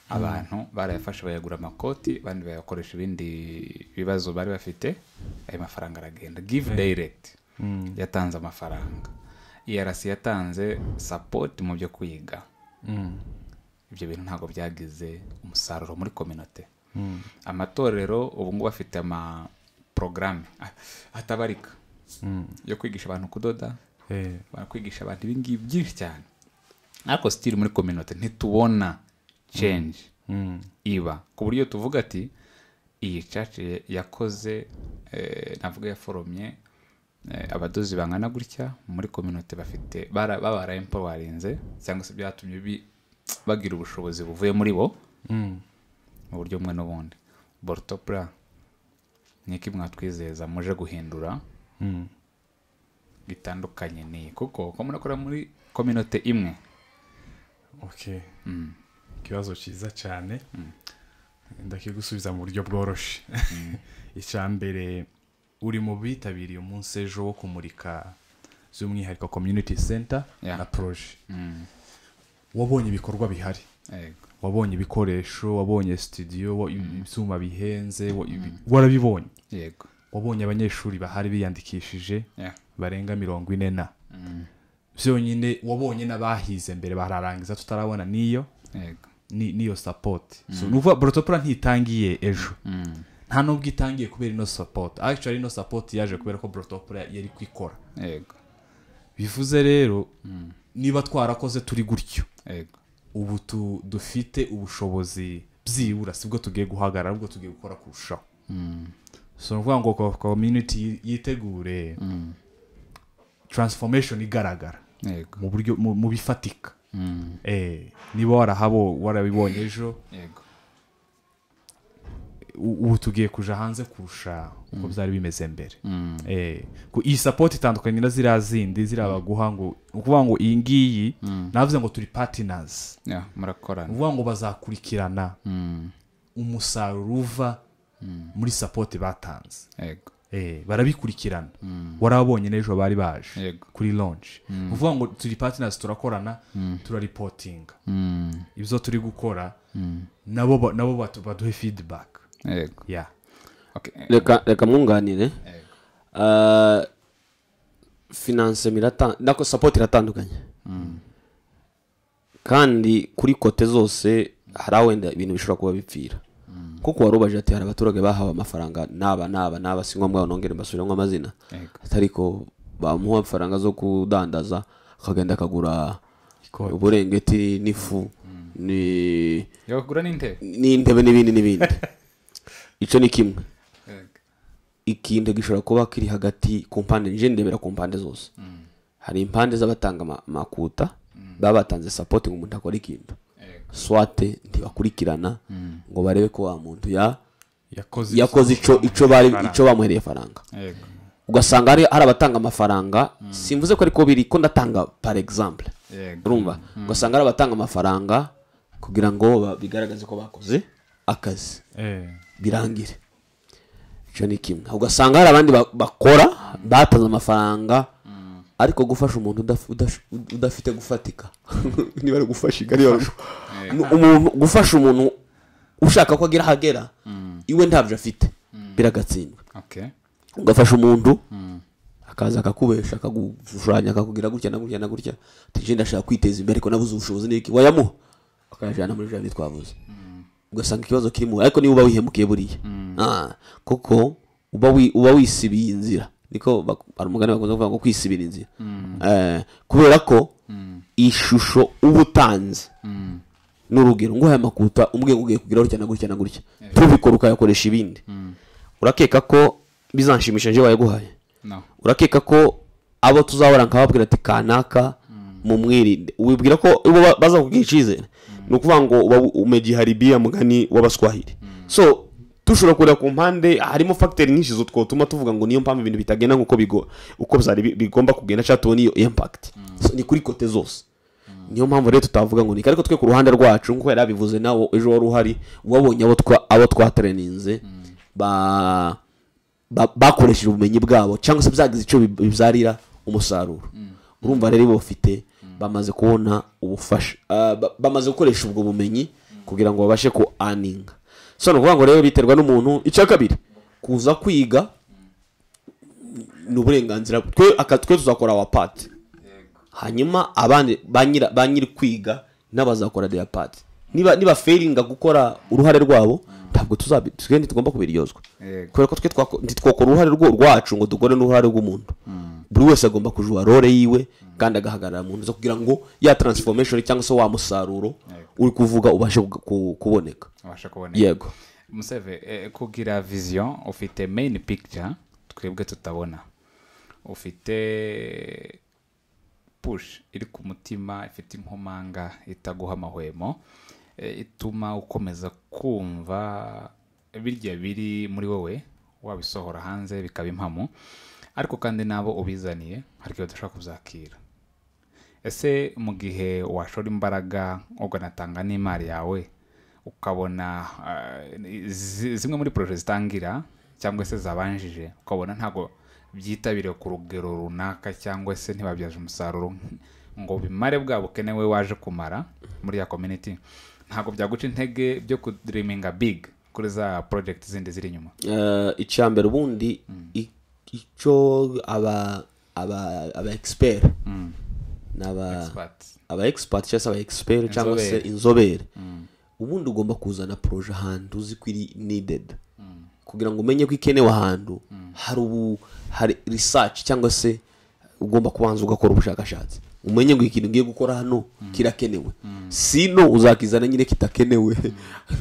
abantu barayafashe bayagura amakoti abandi bayakoresha ibindi bibazo bari bafite ayo mafaranga aragenda give direct yatanze amafaranga yarasi yatanze support mu byo kwiga ibyo bintu ntabwo byagize umusaruro muri kominote amatorero ubu ngubu afite ama porogaramu atabarika yo kwigisha abantu kudoda Eh, bakwigisha abantu ibingibi byinshi cyane ariko sitiri muri kominote ntitubona change mm, iba ku buryo tuvuga ati iyi caci yakoze eh, navuga yaforomye eh, abadozi bangana gutya muri kominote bafite bara- babara empowarinze cyangwa se byatumye bi- bagira ubushobozi buvuye muri bo mm. mu buryo bumwe n'ubundi borutopura ni iki mwatwizeza muje guhindura Mm. bitandukanye n'iyi kuko uko murakora muri kominote imwe okay ikibazo cyiza cyane ndakigusubiza mu buryo bworoshye icya mbere uri mu bitabiriye umunsi ejo wo kumurika by'umwihariko community center Yeah. na proje wabonye ibikorwa bihari Yego. wabonye ibikoresho wabonye studio wa- ibyuma bihenze wa- ibi- warabibonye yego wabonye abanyeshuri bahari biyandikishije Yeah. barenga mirongo ine na byonyine wabonye n'abahize mbere bararangiza tutarabona n'iyo yego ni- niyo sapoti so nuvuga borotopura ntitangiye ejo nta nubwo itangiye kubera ino sapoti actually ino sapoti yaje kubera ko borotopura yari kwikora yego bivuze rero niba twarakoze turi gutyo yego ubu tu- dufite ubushobozi byibura sibwo tugiye guhagarara ahubwo tugiye gukora kurushaho so ni ukuvuga ngo ko- community yitegure transformation igaragara yego mu buryo mu mu bifatika Eh, niba warahabo warabibonye ejo yego u- ubu tugiye kuja hanze kurusha uko byari bimeze mbere Eh, ku- iyi sapoti itandukanye na ziriya zindi ziriya baguha ngo ni ukuvuga ngo iyi ngiyi navuze ngo turi patinazi Yeah, murakorana uvuga ngo bazakurikirana umusaruro uva muri sapoti batanze yego Eh, barabikurikirana warabonye n'ejo bari baje Yego. kuri lonje uvuga ngo turi patinazi turakorana turaripotinga ibyo turi gukora nabo ba- nabo batu- baduhe feedback yego yeah okay. eh, reka reka mwunganire Ah, finance mirata- nako support iratandukanye kandi kuri kote zose hari aho wenda ibintu bishobora kuba bipfira kuko warubaje ati hari abaturage bahawe amafaranga n'aba n'aba n'aba si ngombwa nongere mbasubiremo amazina Yego. atari ko bamuha amafaranga zo kudandaza akagenda akagura Ikote. uburengeti n'ifu ni- yogura n'intebe n'intebe n'ibindi n'ibindi icyo ni kimwe Yego. ikinde gishobora kuba kiri hagati ku mpande nje ndebera ku mpande zose hari impande z'abatanga ama- amakuta baba batanze sapoti ngo umuntu akore ikintu Yego. swate ntibakurikirana ngo barebe ko wa muntu ya yakoze yakoze ico ico bari ico bamuhereye faranga yego ugasanga hari hari abatanga amafaranga simvuze ko ariko biri ko ndatanga par exemple yego urumva ugasanga hari abatanga amafaranga kugira ngo ba- bigaragaze ko bakoze akazi eh birangire icyo ni kimwe ugasanga hari abandi ba- bakora batanze amafaranga ariko gufasha umuntu udaf- udash- udafite gufatika niba ari gufasha igare gufasha umuntu ushaka ko agira ahagera iwe ntabyo afite biragatsindwa okay ugafasha umuntu akaza akakubesha akagushushanya akakugira gutya na gutya na gutya tije ndashaka kwiteza imbere ariko nabuze ubushobozi n'iki wayamuha akayajyana muri jambi twavuze ugasanga ikibazo kirimo ariko niba uba wihemukiye buriya Ah, kuko uba wi- uba wisibiye inzira niko bak- hari umugani bakunze kuvuga ngo kwisibira inzira Eh, kubera ko ishusho uba utanze n'urugero ngo aya makuta umwe ugiye kugira gutya na gutya na gutya tubikora ukayakoresha ibindi urakeka ko bizanshimisha njye wayaguhaye no urakeka ko abo tuzahora nkababwira ati kanaka mu mwirinde wibwira ko ubu ba- baza kugira icyizere ni ukuvuga ngo uba umegiharibia mugani w'abaswahili so dushobora kureba ku mpande harimo fagiteri nyinshi zo twatuma tuvuga ngo niyo mpamvu ibintu bitagenda nk'uko bigo uko byari bi- bigomba kugenda cyangwa tubona iyo impakiti ni kuri kote zose niyo mpamvu rero tutavuga ngo ni ariko twe ku ruhande rwacu nk'uko yari abivuze nawe ejo wari uhari wabonye abo twa- abo twatreninze ba ba- bakoresheje ubumenyi bwabo cyangwa se byagize icyo bib- bibyarira umusaruro urumva rero ibo bafite bamaze kubona ubufasha ah, ba- bamaze gukoresha ubwo bumenyi kugira ngo babashe ku aninga so ni ukuvuga ngo rero biterwa n'umuntu icya kabiri kuza kwiga ni uburenganzira twe aka- twe tuzakora wa pati hanyuma abandi ba nyira- ba nyiri kwiga n'abazakora deya pati niba niba feringa gukora uruhare rwabo ntabwo tuzabi twe ntitugomba kubiryozwa Yego. kubera ko twe twako- ntitwakora uruhare rwo- rwacu ngo dukore n'uruhare rw'umuntu buri wese agomba kujuwa role yiwe kandi agahagarara mu nzu kugira ngo ya transformation cyangwa se wa musaruro uri kuvuga ubashe ku- ku- kuboneka abasha kuboneka yego museve eh, kugira vision ufite main picture twebwe tutabona ufite push iri ku mutima ifite inkomanga itaguha amahwemo eh, ituma ukomeza kumva birya biri muri wowe wabisohora hanze bikaba impamo ariko kandi n'abo ubizaniye hari igihe udashobora kubyakira ese mu gihe washora imbaraga ukanatanga n'imari yawe ukabona eh, zi- zimwe muri poroje zitangira cyangwa se zabanjije ukabona ntabwo byitabiriwe ku rugero runaka cyangwa se ntibabyaje umusaruro ngo bimare bwa bukene we waje kumara muri ya community ntabwo byaguca intege byo kudiriminga big kuri za project zindi ziri inyuma Eh, icya mbere ubundi i- icyo aba aba aba expert n'aba Expert. aba expert cyangwa se aba expert cyangwa se Inzobere. inzobere ubundi ugomba kuzana poroje ahantu uzi ko iri needed kugira ngo umenye ko ikenewe ahantu hari ubu hari research cyangwa se ugomba kubanza ugakora ubushakashatsi umenye ngo ikintu ngiye gukora hano kirakenewe sino uzakizana nyine kitakenewe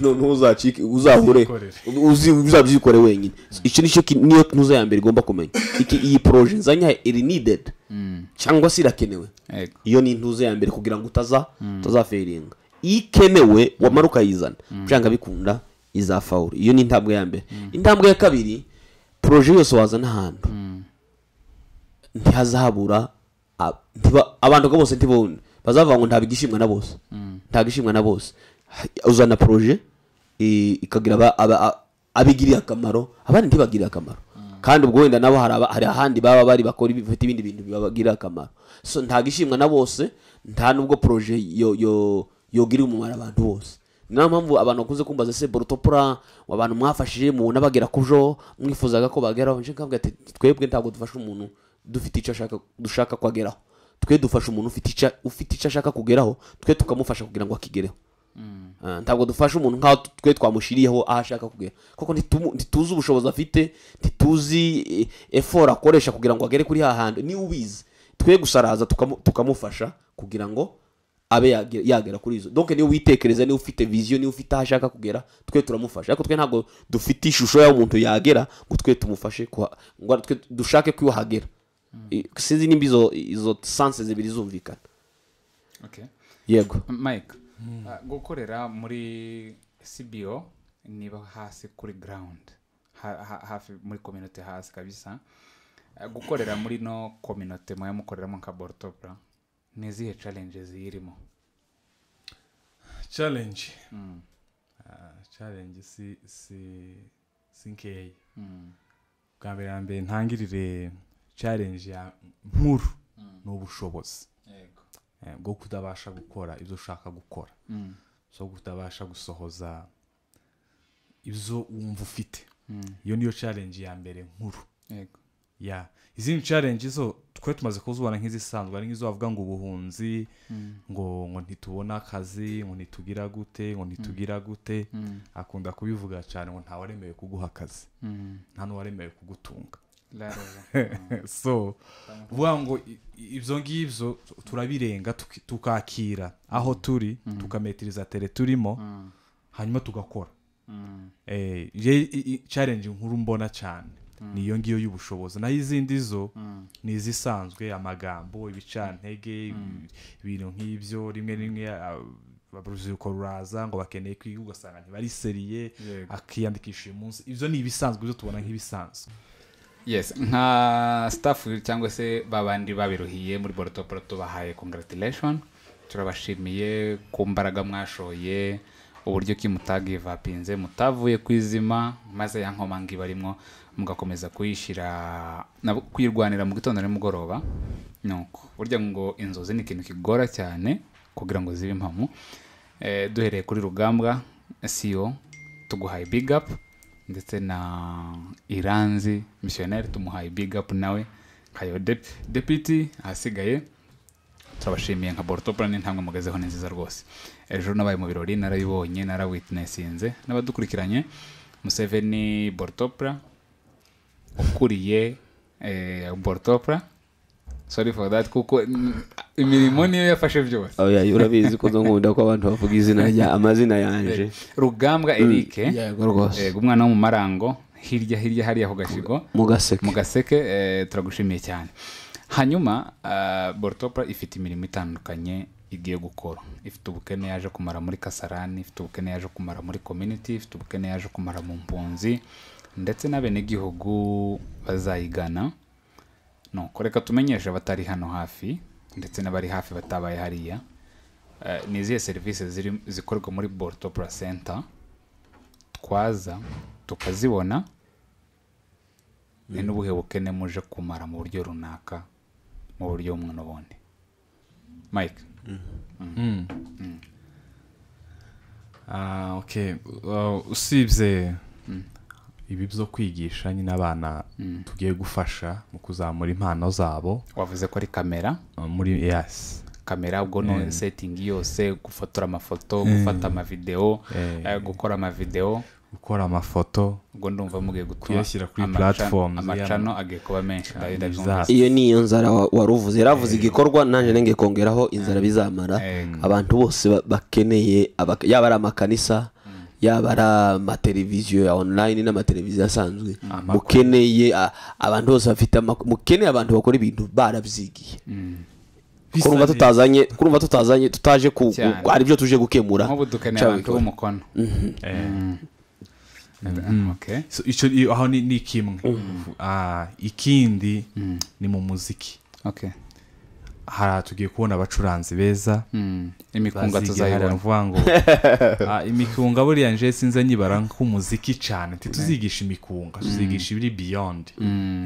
noneho uzacike uzahure Uzikorere. uzi uzabyikore wenyine iki nicyo ki- niyo ntuza ya mbere igomba kumenya iki iyi poroje nzanye iri needed cyangwa se irakenewe Yego. iyo ni intuza ya mbere kugira ngo utaza utazaferinga iyo ikenewe wamara ukayizana byanga bikunda izafawuru iyo ni intambwe ya mbere intambwe ya kabiri poroje yose wazana ahantu ntihazahabura ab- ntiba- abantu bose ntibone bazavuga ngo ntabwo igishimwa na bose ntabwo ishimwa na bose Ha- uzana poroje i- ikagira aba- aba- a- abigiriye akamaro abandi ntibagiriye akamaro kandi ubwo wenda nabo hari aba- hari ahandi baba bari bakora ibi- bafite ibindi bintu bibagirira akamaro so ntabwo ishimwa na bose nta nubwo poroje yo- yo- yogirira umumaro abantu bose niyo mpamvu abantu bakunze kumbaza se borotopura abantu mwafashije mubona bagera ku jo mwifuzaga ko bageraho nje nkavuga ati twebwe ntabwo dufasha umuntu dufite icyo ashaka dushaka ko ageraho twe dufasha umuntu ufite icyo ufite icyo ashaka kugeraho twe tukamufasha kugira ngo akigereho Ah, ntabwo dufasha umuntu nkaho tu- twe twamushyiriyeho aho ashaka kugera kuko ntitumu- ntituzi ubushobozi afite ntituzi eh, effort akoresha kugira ngo agere kuri hahandi niwe ubizi twe gusa araza tukamu- tukamufasha kugira ngo abe yagera- yagera kuri izo donc niwe witekereza niwe ufite vision niwe ufite aho ashaka kugera twe turamufasha ariko twe ntabwo dufite ishusho y'aho umuntu yagera ngo twe tumufashe kuha- ngo twe dushake ko hagera I- sinzi nimba izo izo sanse zibiri zumvikana okay. yego mike ah, gukorera muri cbo niba hasi kuri ground Ha- ha- hafi muri community hasi kabisa Ah, gukorera muri no community muya mukoreramo nka bortopra ni izihe challenges ziyirimo challenge Ah, challenge si si si nkeya bwa mbere na mbere ntangirire challenge ya nkuru ni ubushobozi eh, bwo kutabasha gukora ibyo ushaka gukora so kutabasha gusohoza ibyo wumva ufite iyo niyo challenge ya mbere nkuru yego ya izindi challenge zo twe tumaze kuzibona nk'izisanzwe ari nk'izo bavuga ngo ubuhunzi ngo ngo ntitubona akazi ngo ntitugira gute ngo ntitugira gute akunda kubivuga cyane ngo ntawaremewe kuguha akazi nta n'uwaremewe kugutunga so vuga ngo i- i- ibyo ngibyo turabirenga tuki- tukakira aho turi tukametiriza tere turimo hanyuma tugakora Eh, je- i- i- challenge nkuru mbona cyane ni iyo ngiyo y'ubushobozi naho izindi zo ni izisanzwe amagambo ibicantege ibi- ibintu nk'ibyo rimwe na rimwe ah, urubyiruko ruraza ngo bakeneye kwiga ugasanga ntibariseriye Yego. akiyandikisha uyu munsi ibyo ni ibisanzwe ibyo tubona nk'ibisanzwe yes nka staff cyangwa se babandi babiruhiye muri boruto boruto bahaye congratulation turabashimiye ku mbaraga mwashoye uburyo ki mutagivapinze mutavuye ku izima maze ya nkoma ngo ibarimo mugakomeza kuyishyira na- kuyirwanira mu gitondo nimugoroba nuko burya ngo inzozi ni ikintu kigora cyane kugira ngo zibe impamo Eh, duhereye kuri rugambwa siyo tuguhaye big up ndetse na iranzi misiyoneri tumuhaye big up nawe nkayo dep- deputy ahasigaye turabashimiye nka borotopura n'intambwe mugezeho ni nziza rwose ejo nabaye mu birori narabibonye narawitnessinze n'abadukurikiranye museveni borotopura ukuriye eh, borotopura sorry for that kuko mm, imirimo niyo yafashe byose oya urabizi ko nkunda ko abantu bavuga izina rya amazina yanje rugambwa eric yego rwose yego umwana wo mu marango hirya hirya hariya ku gashigo mugaseke mu gaseke eh, turagushimiye cyane hanyuma ah, borotopura ifite imirimo itandukanye igiye gukora ifite ubukene yaje kumara muri kasarani ifite ubukene yaje kumara muri community ifite ubukene yaje kumara mu mpunzi ndetse n'abenegihugu bazayigana nuko reka tumenyeshe abatari hano hafi ndetse n'abari hafi batabaye hariya Eh, ni izihe serivisi ziri- zikorwa muri borotopura center twaza tukazibona ni n'ubuhe bukene muje kumara mu buryo runaka mu buryo bumwe n'ubundi mike Ah, okay. Uh, usibye ibi byo kwigisha nyine abana tugiye gufasha mu kuzamura impano zabo wavuze ko ari kamera uh, muri yes kamera ubwo no setting yose gufotora amafoto gufata amavideo eh, gukora amavideo gukora amafoto ubwo ndumva mugiye gutuma Kuyashyira kuri amaca- platforms, amacano agiye kuba menshi ndabi- ndabyumvise. iyo ni iyo nzara wa- wari uvuze yaravuze igikorwa nanjye nenge kongeraho inzara bizamara abantu bose ba- bakeneye abak- yaba ari amakanisa yaba ari amateleviziyo ya online n'amateleviziyo asanzwe mukeneye a- abantu bose bafite amak- mukeneye abantu bakora ibintu barabyigiye kurumva Bisabye- tutazanye kurumva tutazanye tutaje ku ku- Cyane. hari ibyo tuje gukemura nk'ubu dukeneye abantu cyabikora. b'umukono Eh, okay so icyo i- aho ni ni kimwe Ah, ikindi ni mu muziki okay hari tugiye kubona abacuranzi beza Mm, imikunga bazigira tuzayibona mvuga ngo ah, imikunga buriya nje sinze nyibara nk'umuziki cyane ntituzigisha imikunga tuzigisha ibiri beyond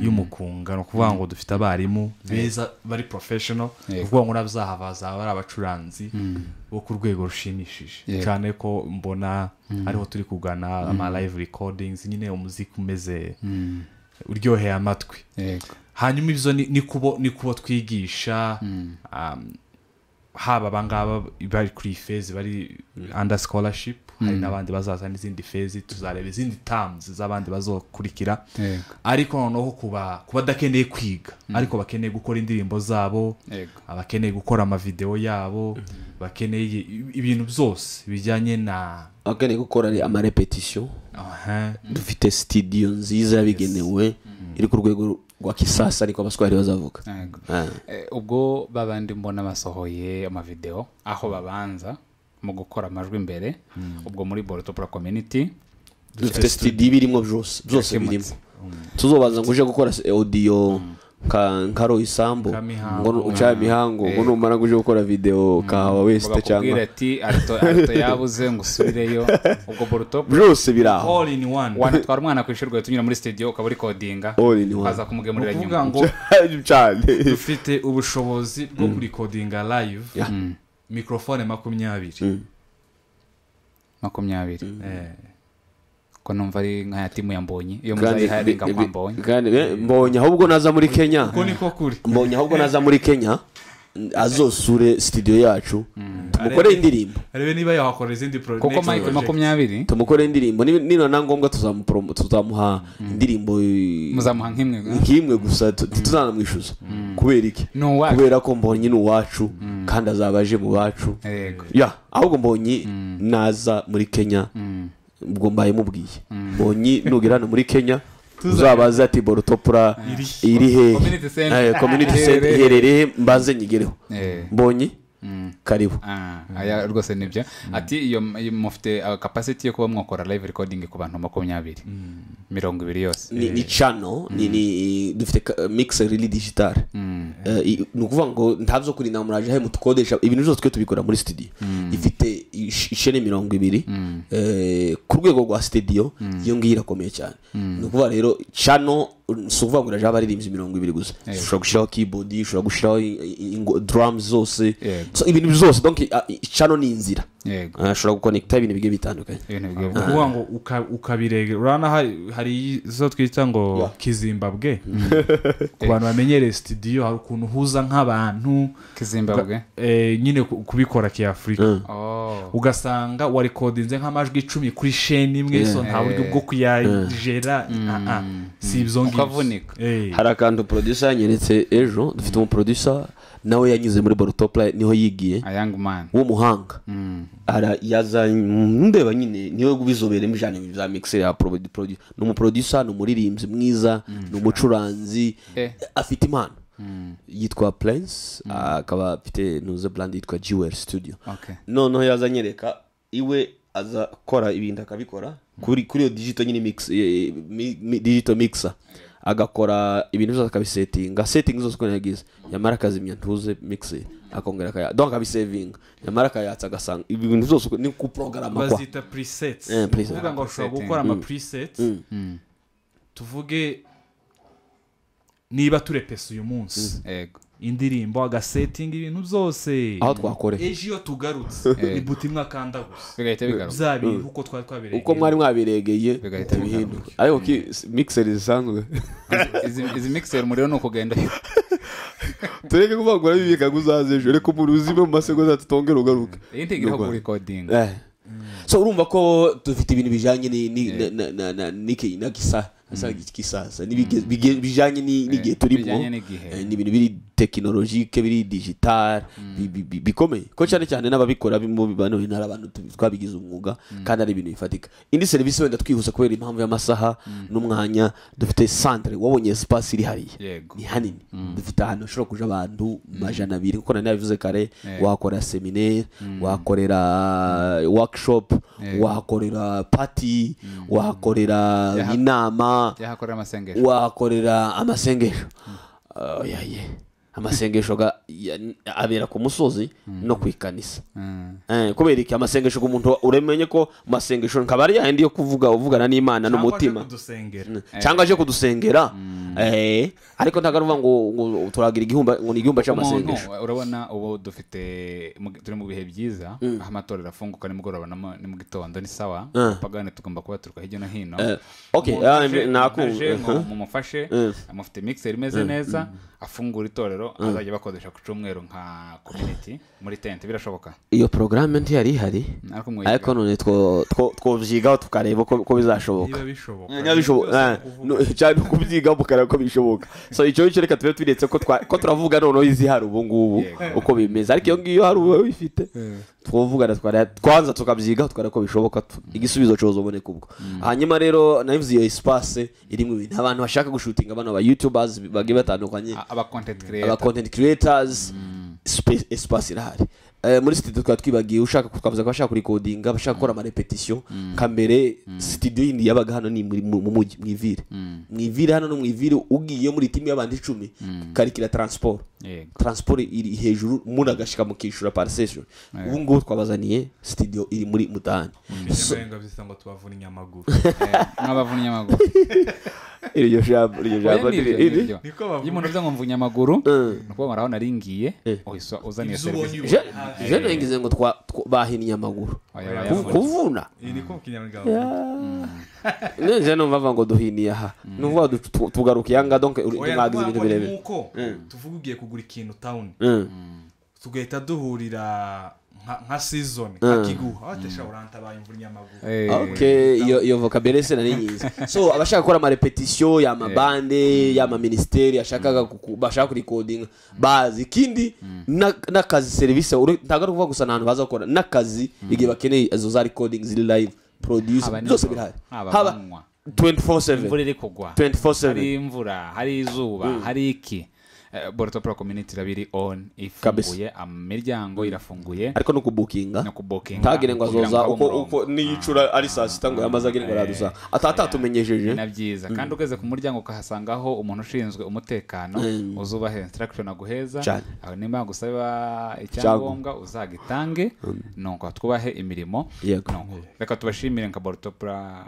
y'umukunga ni ukuvuga ngo dufite abarimu beza bari professional ni ukuvuga ngo nabyaha bazaba ari abacuranzi bo ku rwego rushimishije Yego. cyane ko mbona ariho turi kugana ama live recordings nyine umuziki umeze uryoheye amatwi yego hanyuma ibyo ni, ni, kubo, ni kubo twigisha um, haba abangaba bari kuri iyi fezi bari under scholarship hari n'abandi bazaza n'izindi fezi tuzareba izindi terms z'abandi bazokurikira yego ariko noneho kuba kuba adakeneye kwiga ariko bakeneye gukora indirimbo zabo yego abakeneye gukora amavideo yabo bakeneye i- ibintu byose bijyanye na abakeneye gukora ari amarepetisiyo Aha. dufite sitidiyo nziza yabigenewe iri ku rwego rwa kisasa ariko abaswari bazavuga yego Ah. Eh, ubwo babandi mbona basohoye amavideo aho babanza mu gukora amajwi imbere ubwo muri borotopura community dufite studio ibirimo byose byose Yakemutse. birimo tuzobaza ngo uje gukora se- audio nka nka Roy Sambo Kamihango. ngo uca mihango ngo numara ngo uje gukora video kahawa wese bakakubwira cyangwa ati arito arito yabuze ngo usubireyo ubwo borotopura byose biri aho all in one wanatwara umwana ku ishuri tunyura muri studio ukaba uri kodinga All in one. ukaza kumugemurira Ni nyuma ukuvuga ngo cyane dufite ubushobozi bwo kurikodinga live mikorofone makumyabiri makumyabiri Eh, ko numva ari nka ya timu ya mbonyi iyo kandi muzayiharinga mwambonye kandi- eh, mbonye ahubwo naza muri Kenya uko niko kuri mbonye ahubwo naza muri Kenya azosure studio yacu tumukore indirimbo arebe niba yahakora izindi pro- kuko next mayike project. makumyabiri tumukore indirimbo niba- niba na ngombwa tuzamupromo- tuzamuha indirimbo eh, muzamuha nk'imwe nk'imwe gusa tu- ntituzanamwishyuza kubera iki Ni uwacu. kubera ko mbonye ni uwacu kandi azaba aje mu bacu yego ya ahubwo mbonye naza muri kenya ubwo mbaye mubwiye mbonye nugira hano muri kenya tuzabaze ati borotopura iri Community center. hehe kominiti senta Iherereye. iherereye mbaze nyigereho Eh. mbonye karibu Ah, aya rwose nibyo ati iyo iyo mufite uh, capacity yo kuba mwakora live recording ku bantu makumyabiri mirongo ibiri yose ni ni cano ni ni dufite ka- mixer iri digitale Eh, i- ni ukuvuga ngo ntabyo kurinda muraje he mutukodesha ibintu byose twe tubikora muri studio ifite ish- isheni mirongo ibiri Eh, ku rwego rwa studio iyo ngiyo irakomeye cyane ni ukuvuga rero cano si ukuvuga ngo iraje abaririmbyi mirongo ibiri gusa ushobora gushyiraho keyboard ushobora gushyiraho i- i- ingo- drums zose Yego. So, ibintu byose donc ah, i- cano ni inzira yego Ah, ashobora gukonekita ibintu bigiye bitandukanye ibintu bigiye Ni ukuvuga ngo uka- ukabiregera urabona hari- hari izo twita ngo Yeah. kizimbabwe ku bantu bamenyereye studio hari ukuntu uhuza nk'abantu kizimbabwe eh, nyine ku- kubikora kiafurika oh ugasanga warekodinze nk'amajwi icumi kuri sheni imwe so nta buryo bwo kuyagera ah, ah, si ibyo ngibyo Ukavunika. Eh. hari akantu producer yanyeretse ejo dufite umuproducer nawe yanyuze muri borotopula niho yigiye a young man w'umuhanga Mm. Ara- yaza ndeba nyine niwe ubizoberemo ijana bya mixer ya produ- produ- ni umuproducer ni umuririmbyi mwiza ni umucuranzi Eh. afite impano yitwa prince akaba afite nuze brand yitwa jewel studio okay noneho yaza anyereka iwe aza kora ibintu akabikora kuri kuri iyo digito nyine mix eh, mi- mi- digito mixer agakora ibintu byose akabisetinga setingi zose uko yagize yamara akazimya ntuze mixer akongera akaya donc akabisevinga yamara akayatsa agasanga ibintu byose uko- ni kuprogarama kwa bazita presets Eh, presets. uvuga ngo ushobora Presetting. gukora ama presets tuvuge niba turepesa uyu munsi yego indirimbo agasetinga ibintu byose aho twakoreye ejo iyo tugarutse ni buti mwakanda gusa bigahita bigaruka bya bintu uko twari twabereye uko mwari mwabiregeye Bigahita bihinduka ariko ki mixer zisanzwe Izi- izi mixer umuriro ni ukugenda tureke kuvuga ngo urabibika ngo uzaze ejo reka umuntu uzime mu masegonda tutongere ugaruke iyi ntigiraho kuri recording Eh. so urumva ko dufite ibintu bijyanye ni- ni- na- na- na- na- n'iki- na kisa- sa- kisasa n'ibige- bige- bijyanye ni- n'igihe turimo bijyanye n'igihe. Eh, ni ibintu biri tekinolojike biri digitale bi- bi- bi- bikomeye ko cyane cyane n'ababikora bimo bibanoye ntari abantu tubi- twabigize umwuga kandi ari ibintu bifatika indi serivisi wenda twihuse kubera impamvu y'amasaha n'umwanya dufite santire wabonye sipasi iri hariya Yego. ni hanini dufite ahantu hashobora kuja abantu majana abiri kuko nani yabivuze kare wahakorera seminaire wahakorera workshop wahakorera party wahakorera Yaha- inama yahakorera amasengesho wahakorera amasengesho Ah, oya, ye. amasengesho ga- ya- abera ku musozi no ku ikanisa Eh, kubera iki amasengesho ku muntu uramenye ko amasengesho nkaba ari yayandi yo kuvuga uvugana n'imana n'umutima kudusengera cyangwa aje kudusengera Eh, ariko ntabwo ari ukuvuga ngo ngo turagira igihumba ngo ni igihumba umuntu cy'amasengesho urabona ubu dufite mu- turi mu bihe byiza aho amatorero afunguka nimugoroba na mu- ni mu gitondo ni sawa abapagani tugomba kuba turuka hirya no hino Eh, okay, Umuntu ah, aje- nakumva, aje ngo uh-huh. mumufashe amufite mixer imeze neza afungura itorero azajya bakodesha ku cyumweru nka community muri tente birashoboka iyo porogaramu ntiyari ihari ariko mwiga. ariko none two- two- twobyigaho tukareba uko uko bizashoboka niba bishoboka Niba bishoboka- eh, no- cyane kubyiga mukareba ko bishoboka so icyo ngicyo reka tube twiretse ko twa- ko turavuga noneho izihari ubu ngubu Yego. uko bimeze ariko iyo ngiyo hari uba bifite twavugana twareba- twanza tukabyigaho tukareba ko bishoboka tu- igisubizo cyozoboneka ubwo hanyuma rero nabivuze iyo espace irimo ibintu abantu bashaka gushutinga bano aba youtubers bagiye batandukanye A- aba content creator aba content creators space espace irahari Eh, muri studio tukaba twibagiye ushaka twavuze ko abashaka kurikodinga abashaka gukora amarepetisiyo kambere studio yindi yabaga hano ni muri- mu mu mujyi mu ivire mu ivire hano no mu ivire ugiye muri timu y'abantu icumi karikira transport yego transport iri hejuru umuntu agashyika mukishyura parisesheni ubu ngubu twabazaniye studio iri muri mutahane Nyamurenga bisa ngo tubavunye amaguru Eh, nk'abavunnye amaguru iryo jambo iryo jambo ni iri iyo niko bavuga umuntu uvuze ngo mvunya amaguru Mm. ni ukuvuga ngo urabona aringiye Eh. uhise uzaniye ibyo ubonye serivisi ubona. Je- je nagize ngo twa- twa- bahinnye amaguru Oya, Oya, oya, Ku- oya. kuvuna iyi niko mu kinyarwanda nje numva ava ngo duhiniye aha numva du- tu- tugaruka iyanga donc uri- Oya, mwagize ibintu ntabwo ari birebire nk'uko tuvuga ugiye kugura ikintu tawuni Mm. tugahita duhurira nka- nka sizoni nka kiguha watesha urantabaye imvura inyamaguru Eh, ok iyo iyo vocabulaire se nari nyizi so abashaka gukora amarepetisiyo y'amabande y'amaminisiteri ashakaga kuku- bashaka kurikodinga bazi ikindi na- n'akazi serivisi uri- ntabwo ari ukuvuga gusa nta hantu baza gukora n'akazi igihe bakeneye izo za recording ziri live produce Haba byose nijoro, birahari haba haba manywa. 24/7 imvura iri kugwa 24/7 hari imvura hari izuba hari iki Eh, boruto pro community iraba iri on ifunguye imiryango irafunguye ariko no kubukinga no kubokinga ntagire ngo kugira azoza abe uko umurongo. uko niyicura ari saa sita ngo yamaze agire ngo aradusa atatumenyejeje na byiza kandi ugeze ku muryango ukahasangaho umuntu ushinzwe umutekano uzubahe instruction aguheza Cyane. aho nimba gusaba icyangombwa uzagitange nuko twubahe imirimo Yego. Nuko reka tubashimire nka borutopura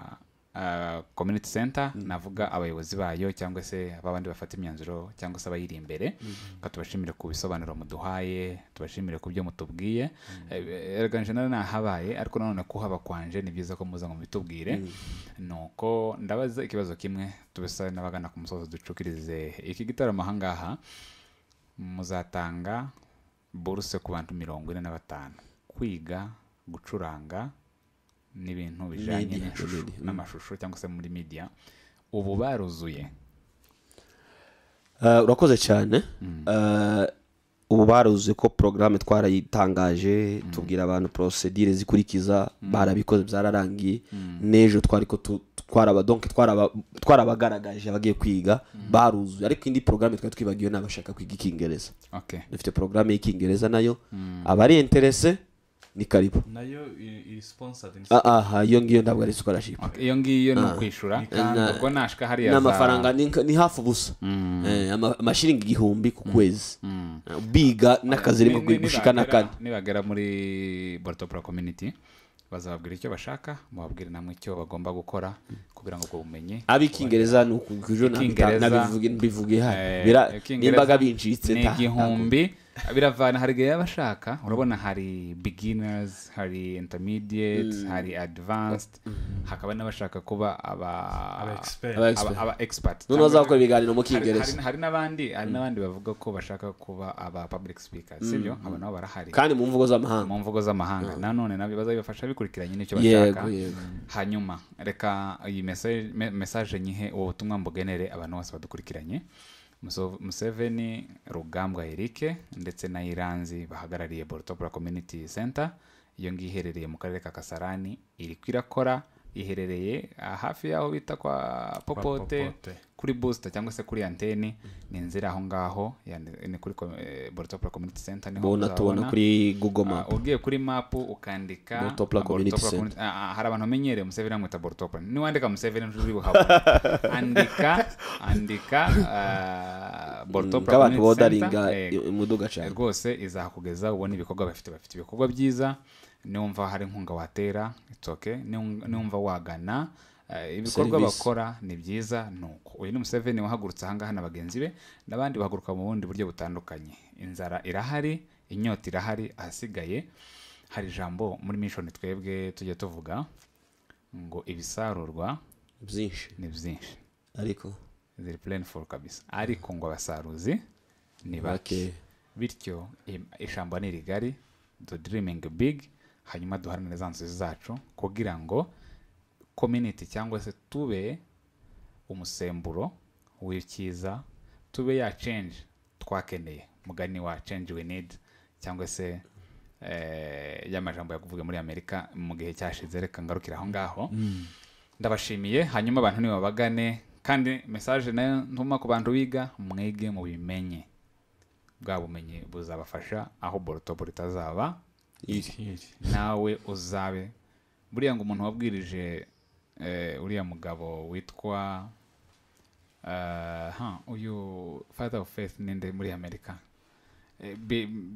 community center navuga abayobozi bayo cyangwa se babandi bafata imyanzuro cyangwa se abayiri imbere reka tubashimire ku bisobanuro muduhaye tubashimire ku byo mutubwiye Eh, erega nje nari nahabaye ariko nanone kuhaba kwanje ni byiza ko muza ngo mubitubwire nuko ndabaza ikibazo kimwe tubisabe n'abagana ku musozi ducukirize iki gitaramo ahangaha muzatanga buruse ku bantu mirongo ine na batanu kwiga gucuranga n'ibintu bijyanye Media, n'ishusho- media, mm. n'amashusho cyangwa se muri media ubu baruzuye Eh, urakoze cyane Eh, ubu baruzi ko porogaramu twarayitangaje tubwira abantu porosedire zikurikiza barabikoze byararangiye n'ejo twari ko tu- twaraba donke twaraba- twarabagaragaje abagiye kwiga baruzuye ariko indi porogaramu twari twibagiwe ni abashaka kwiga icyingereza okay dufite porogaramu y'icyingereza nayo abari interese ni karibu nayo i- iri sponsored ni Ah, aha iyo ngiyo ntabwo ari scholarship Okay, iyo ngiyo ni ukwishura na- ubwo nashika hariya ni za- amafaranga ni nka- ni hafi ubusa Eh, ama- amashiringi igihumbi ku kwezi Eh, biga Ni- n'akazi ariko ni- gushika na nibagera- kane nibagera muri borotopura community bazababwira icyo bashaka mubabwire namwe icyo bagomba gukora kugira ngo ubwo bumenyi ab'ikingereza ni ukukujo Icyingereza, nabivuge Eh, hano Icyingereza nimbaga bincitse ni nta- nta- igihumbi biravana hari igihe abashaka urabona hari beginners hari intermediate hari advanced hakaba n'abashaka kuba aba aba expert. aba aba- expert. aba expert none bazakora ibiganiro mu hari, hari, kingereza hari n'abandi hari n'abandi bavuga ko bashaka kuba aba public speakers sibyo aba nabo barahari kandi mu mvugo z'amahanga mu mvugo z'amahanga nanone nabyo bazabibafasha bikurikiranye n'icyo Yego, bashaka yego. hanyuma reka iyi message- me- message nyihe ubu butumwa mbugenere abantu bose badukurikiranye Muso- museveni rugambwa erike ndetse na iranzi bahagarariye borotopura community center iyo ngiyo iherereye mu karere ka kasarani iri kwirakora iherereye ah, hafi y'aho bita kwa popote Popote. kuri booster cyangwa se kuri anteni ni inzira aho ngaho yani- ni kuri ko- eh, borotopura community center niho bona tubona muzababona. kuri google Ah, map ugiye kuri mapu ukandika Borotopla ah, Community Borotopla Center. Community- ah, ah, hari abantu bamenyereye museveni amwita borotopla niwandika museveni nturi buhabona andika andika ah, borotopla bw'abantu Community bodaringa Center, eh, imuduga cyane rwose izakugeza ubona ibikorwa bafite bafite ibikorwa byiza niwumva hari inkunga watera itoke niwumva wagana eh, ibikorwa Service. bakora ni byiza nuko uyu ni museveni wahagurutse ahangaha na bagenzi be n'abandi bahaguruka mu bundi buryo butandukanye inzara irahari inyota irahari ahasigaye hari ijambo muri mishoni twebwe tujya tuvuga ngo ibisarurwa byinshi ni byinshi ariko ziri pureni foru kabisa ariko ngo abasaruzi ni bake Bake. bityo im- ijambo ni rigari do dirimingi bigi hanyuma duharanire za nzozi zacu kugira ngo community cyangwa se tube umusemburo w'icyiza tube ya change twakeneye mugani wa change we need cyangwa se eh, y'amajambo yakuvuga muri amerika mu gihe cyashize reka ngarukira aho ngaho ndabashimiye hanyuma abantu nibabagane kandi message nayo ntuma ku bantu biga mwige mu bimenye bwa bumenyi buzabafasha aho borotobo ritazaba iri. nawe uzabe buriya ngo umuntu wabwirije eh, uriya mugabo witwa eh, ha, uyu father of faith ninde muri amerika Eh, Bi-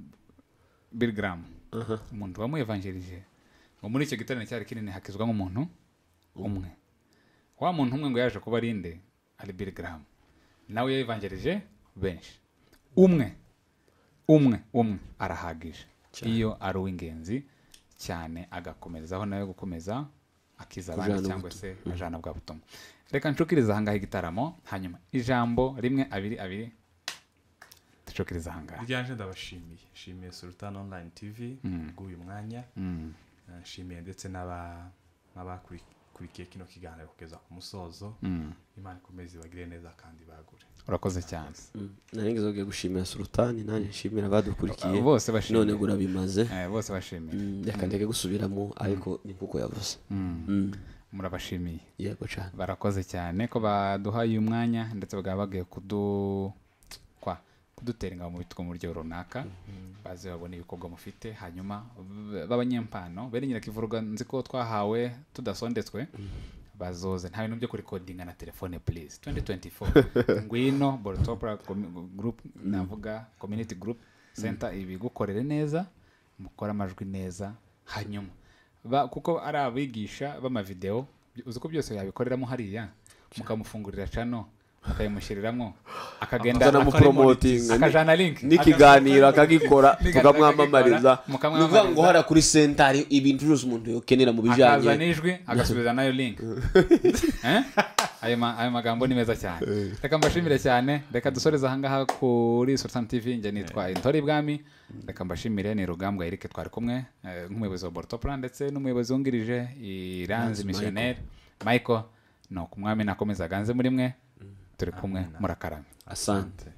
bill graham umuntu wamuyevanjirije ngo muri icyo giterane cyari kinini hakizwamo umuntu umwe wa muntu umwe ngo yaje kuba arinde ari biri garamu nawe yayivangerije benshi umwe umwe umwe arahagije iyo ari uw'ingenzi cyane agakomezaho nawe gukomeza akiza abandi Kujana cyangwa se ajana bwa butumwa reka nshukirize ahangaha igitaramo hanyuma ijambo rimwe abiri abiri ducukirize ahangaha ryanje ndabashimiye nshimiye sultan online tv bw'uyu mwanya Eh, nshimiye ndetse n'aba- n'abakurikiye kino kiganiro kugeza ku musozo imana ikomeze ibagire neza kandi bagure urakoze cyane narengezo ugiye gushimira sultani nanjye nshimira abadukurikiye Abo bose bashimira. none ngo urabimaze Eh, bose bashimira Mm, reka ndeke gusubiramo ariko ni nk'uko yavuze Mm, murabashimiye yego cyane barakoze cyane ko baduhaye uyu mwanya ndetse bakaba bagiye kudu kwa kudutera ingabo mu bitwa mu buryo runaka baze babone ibikorwa mufite hanyuma b- b'abanyempano bene nyirakivurwa nzi ko twahawe tudasondetswe bazoze nta bintu byo kurikodinga na telefone please 2024 ngwino borotopra group navuga community group center ibigukorere neza mukore amajwi neza hanyuma ba, kuko ari abigisha b'amavideo by- uzi ko byose yabikoreramo hariya mukamufungurira cano akayimushyiriramo akagenda Akazana akari- mupromotinga, ni- akajana link n'ikiganiro akagikora tukamwamamariza mukamwamamariza. nuvuga ngo hara kuri sentari ibintu byose umuntu yokenera mu akazana bijyanye ijwi agasubiza nayo link Eh? ayo ma- ayo magambo ni meza cyane reka mbashimire cyane reka dusoreze ahangaha kuri sultan tv njye nitwa intore ibwami reka mbashimire ni rugambwa erike twari kumwe eh, nk'umuyobozi wa bortoplan ndetse n'umuyobozi wungirije iranzi misiyoneri michael ni ukumwami nakomeza aganze muri mwe turi kumwe murakarame asante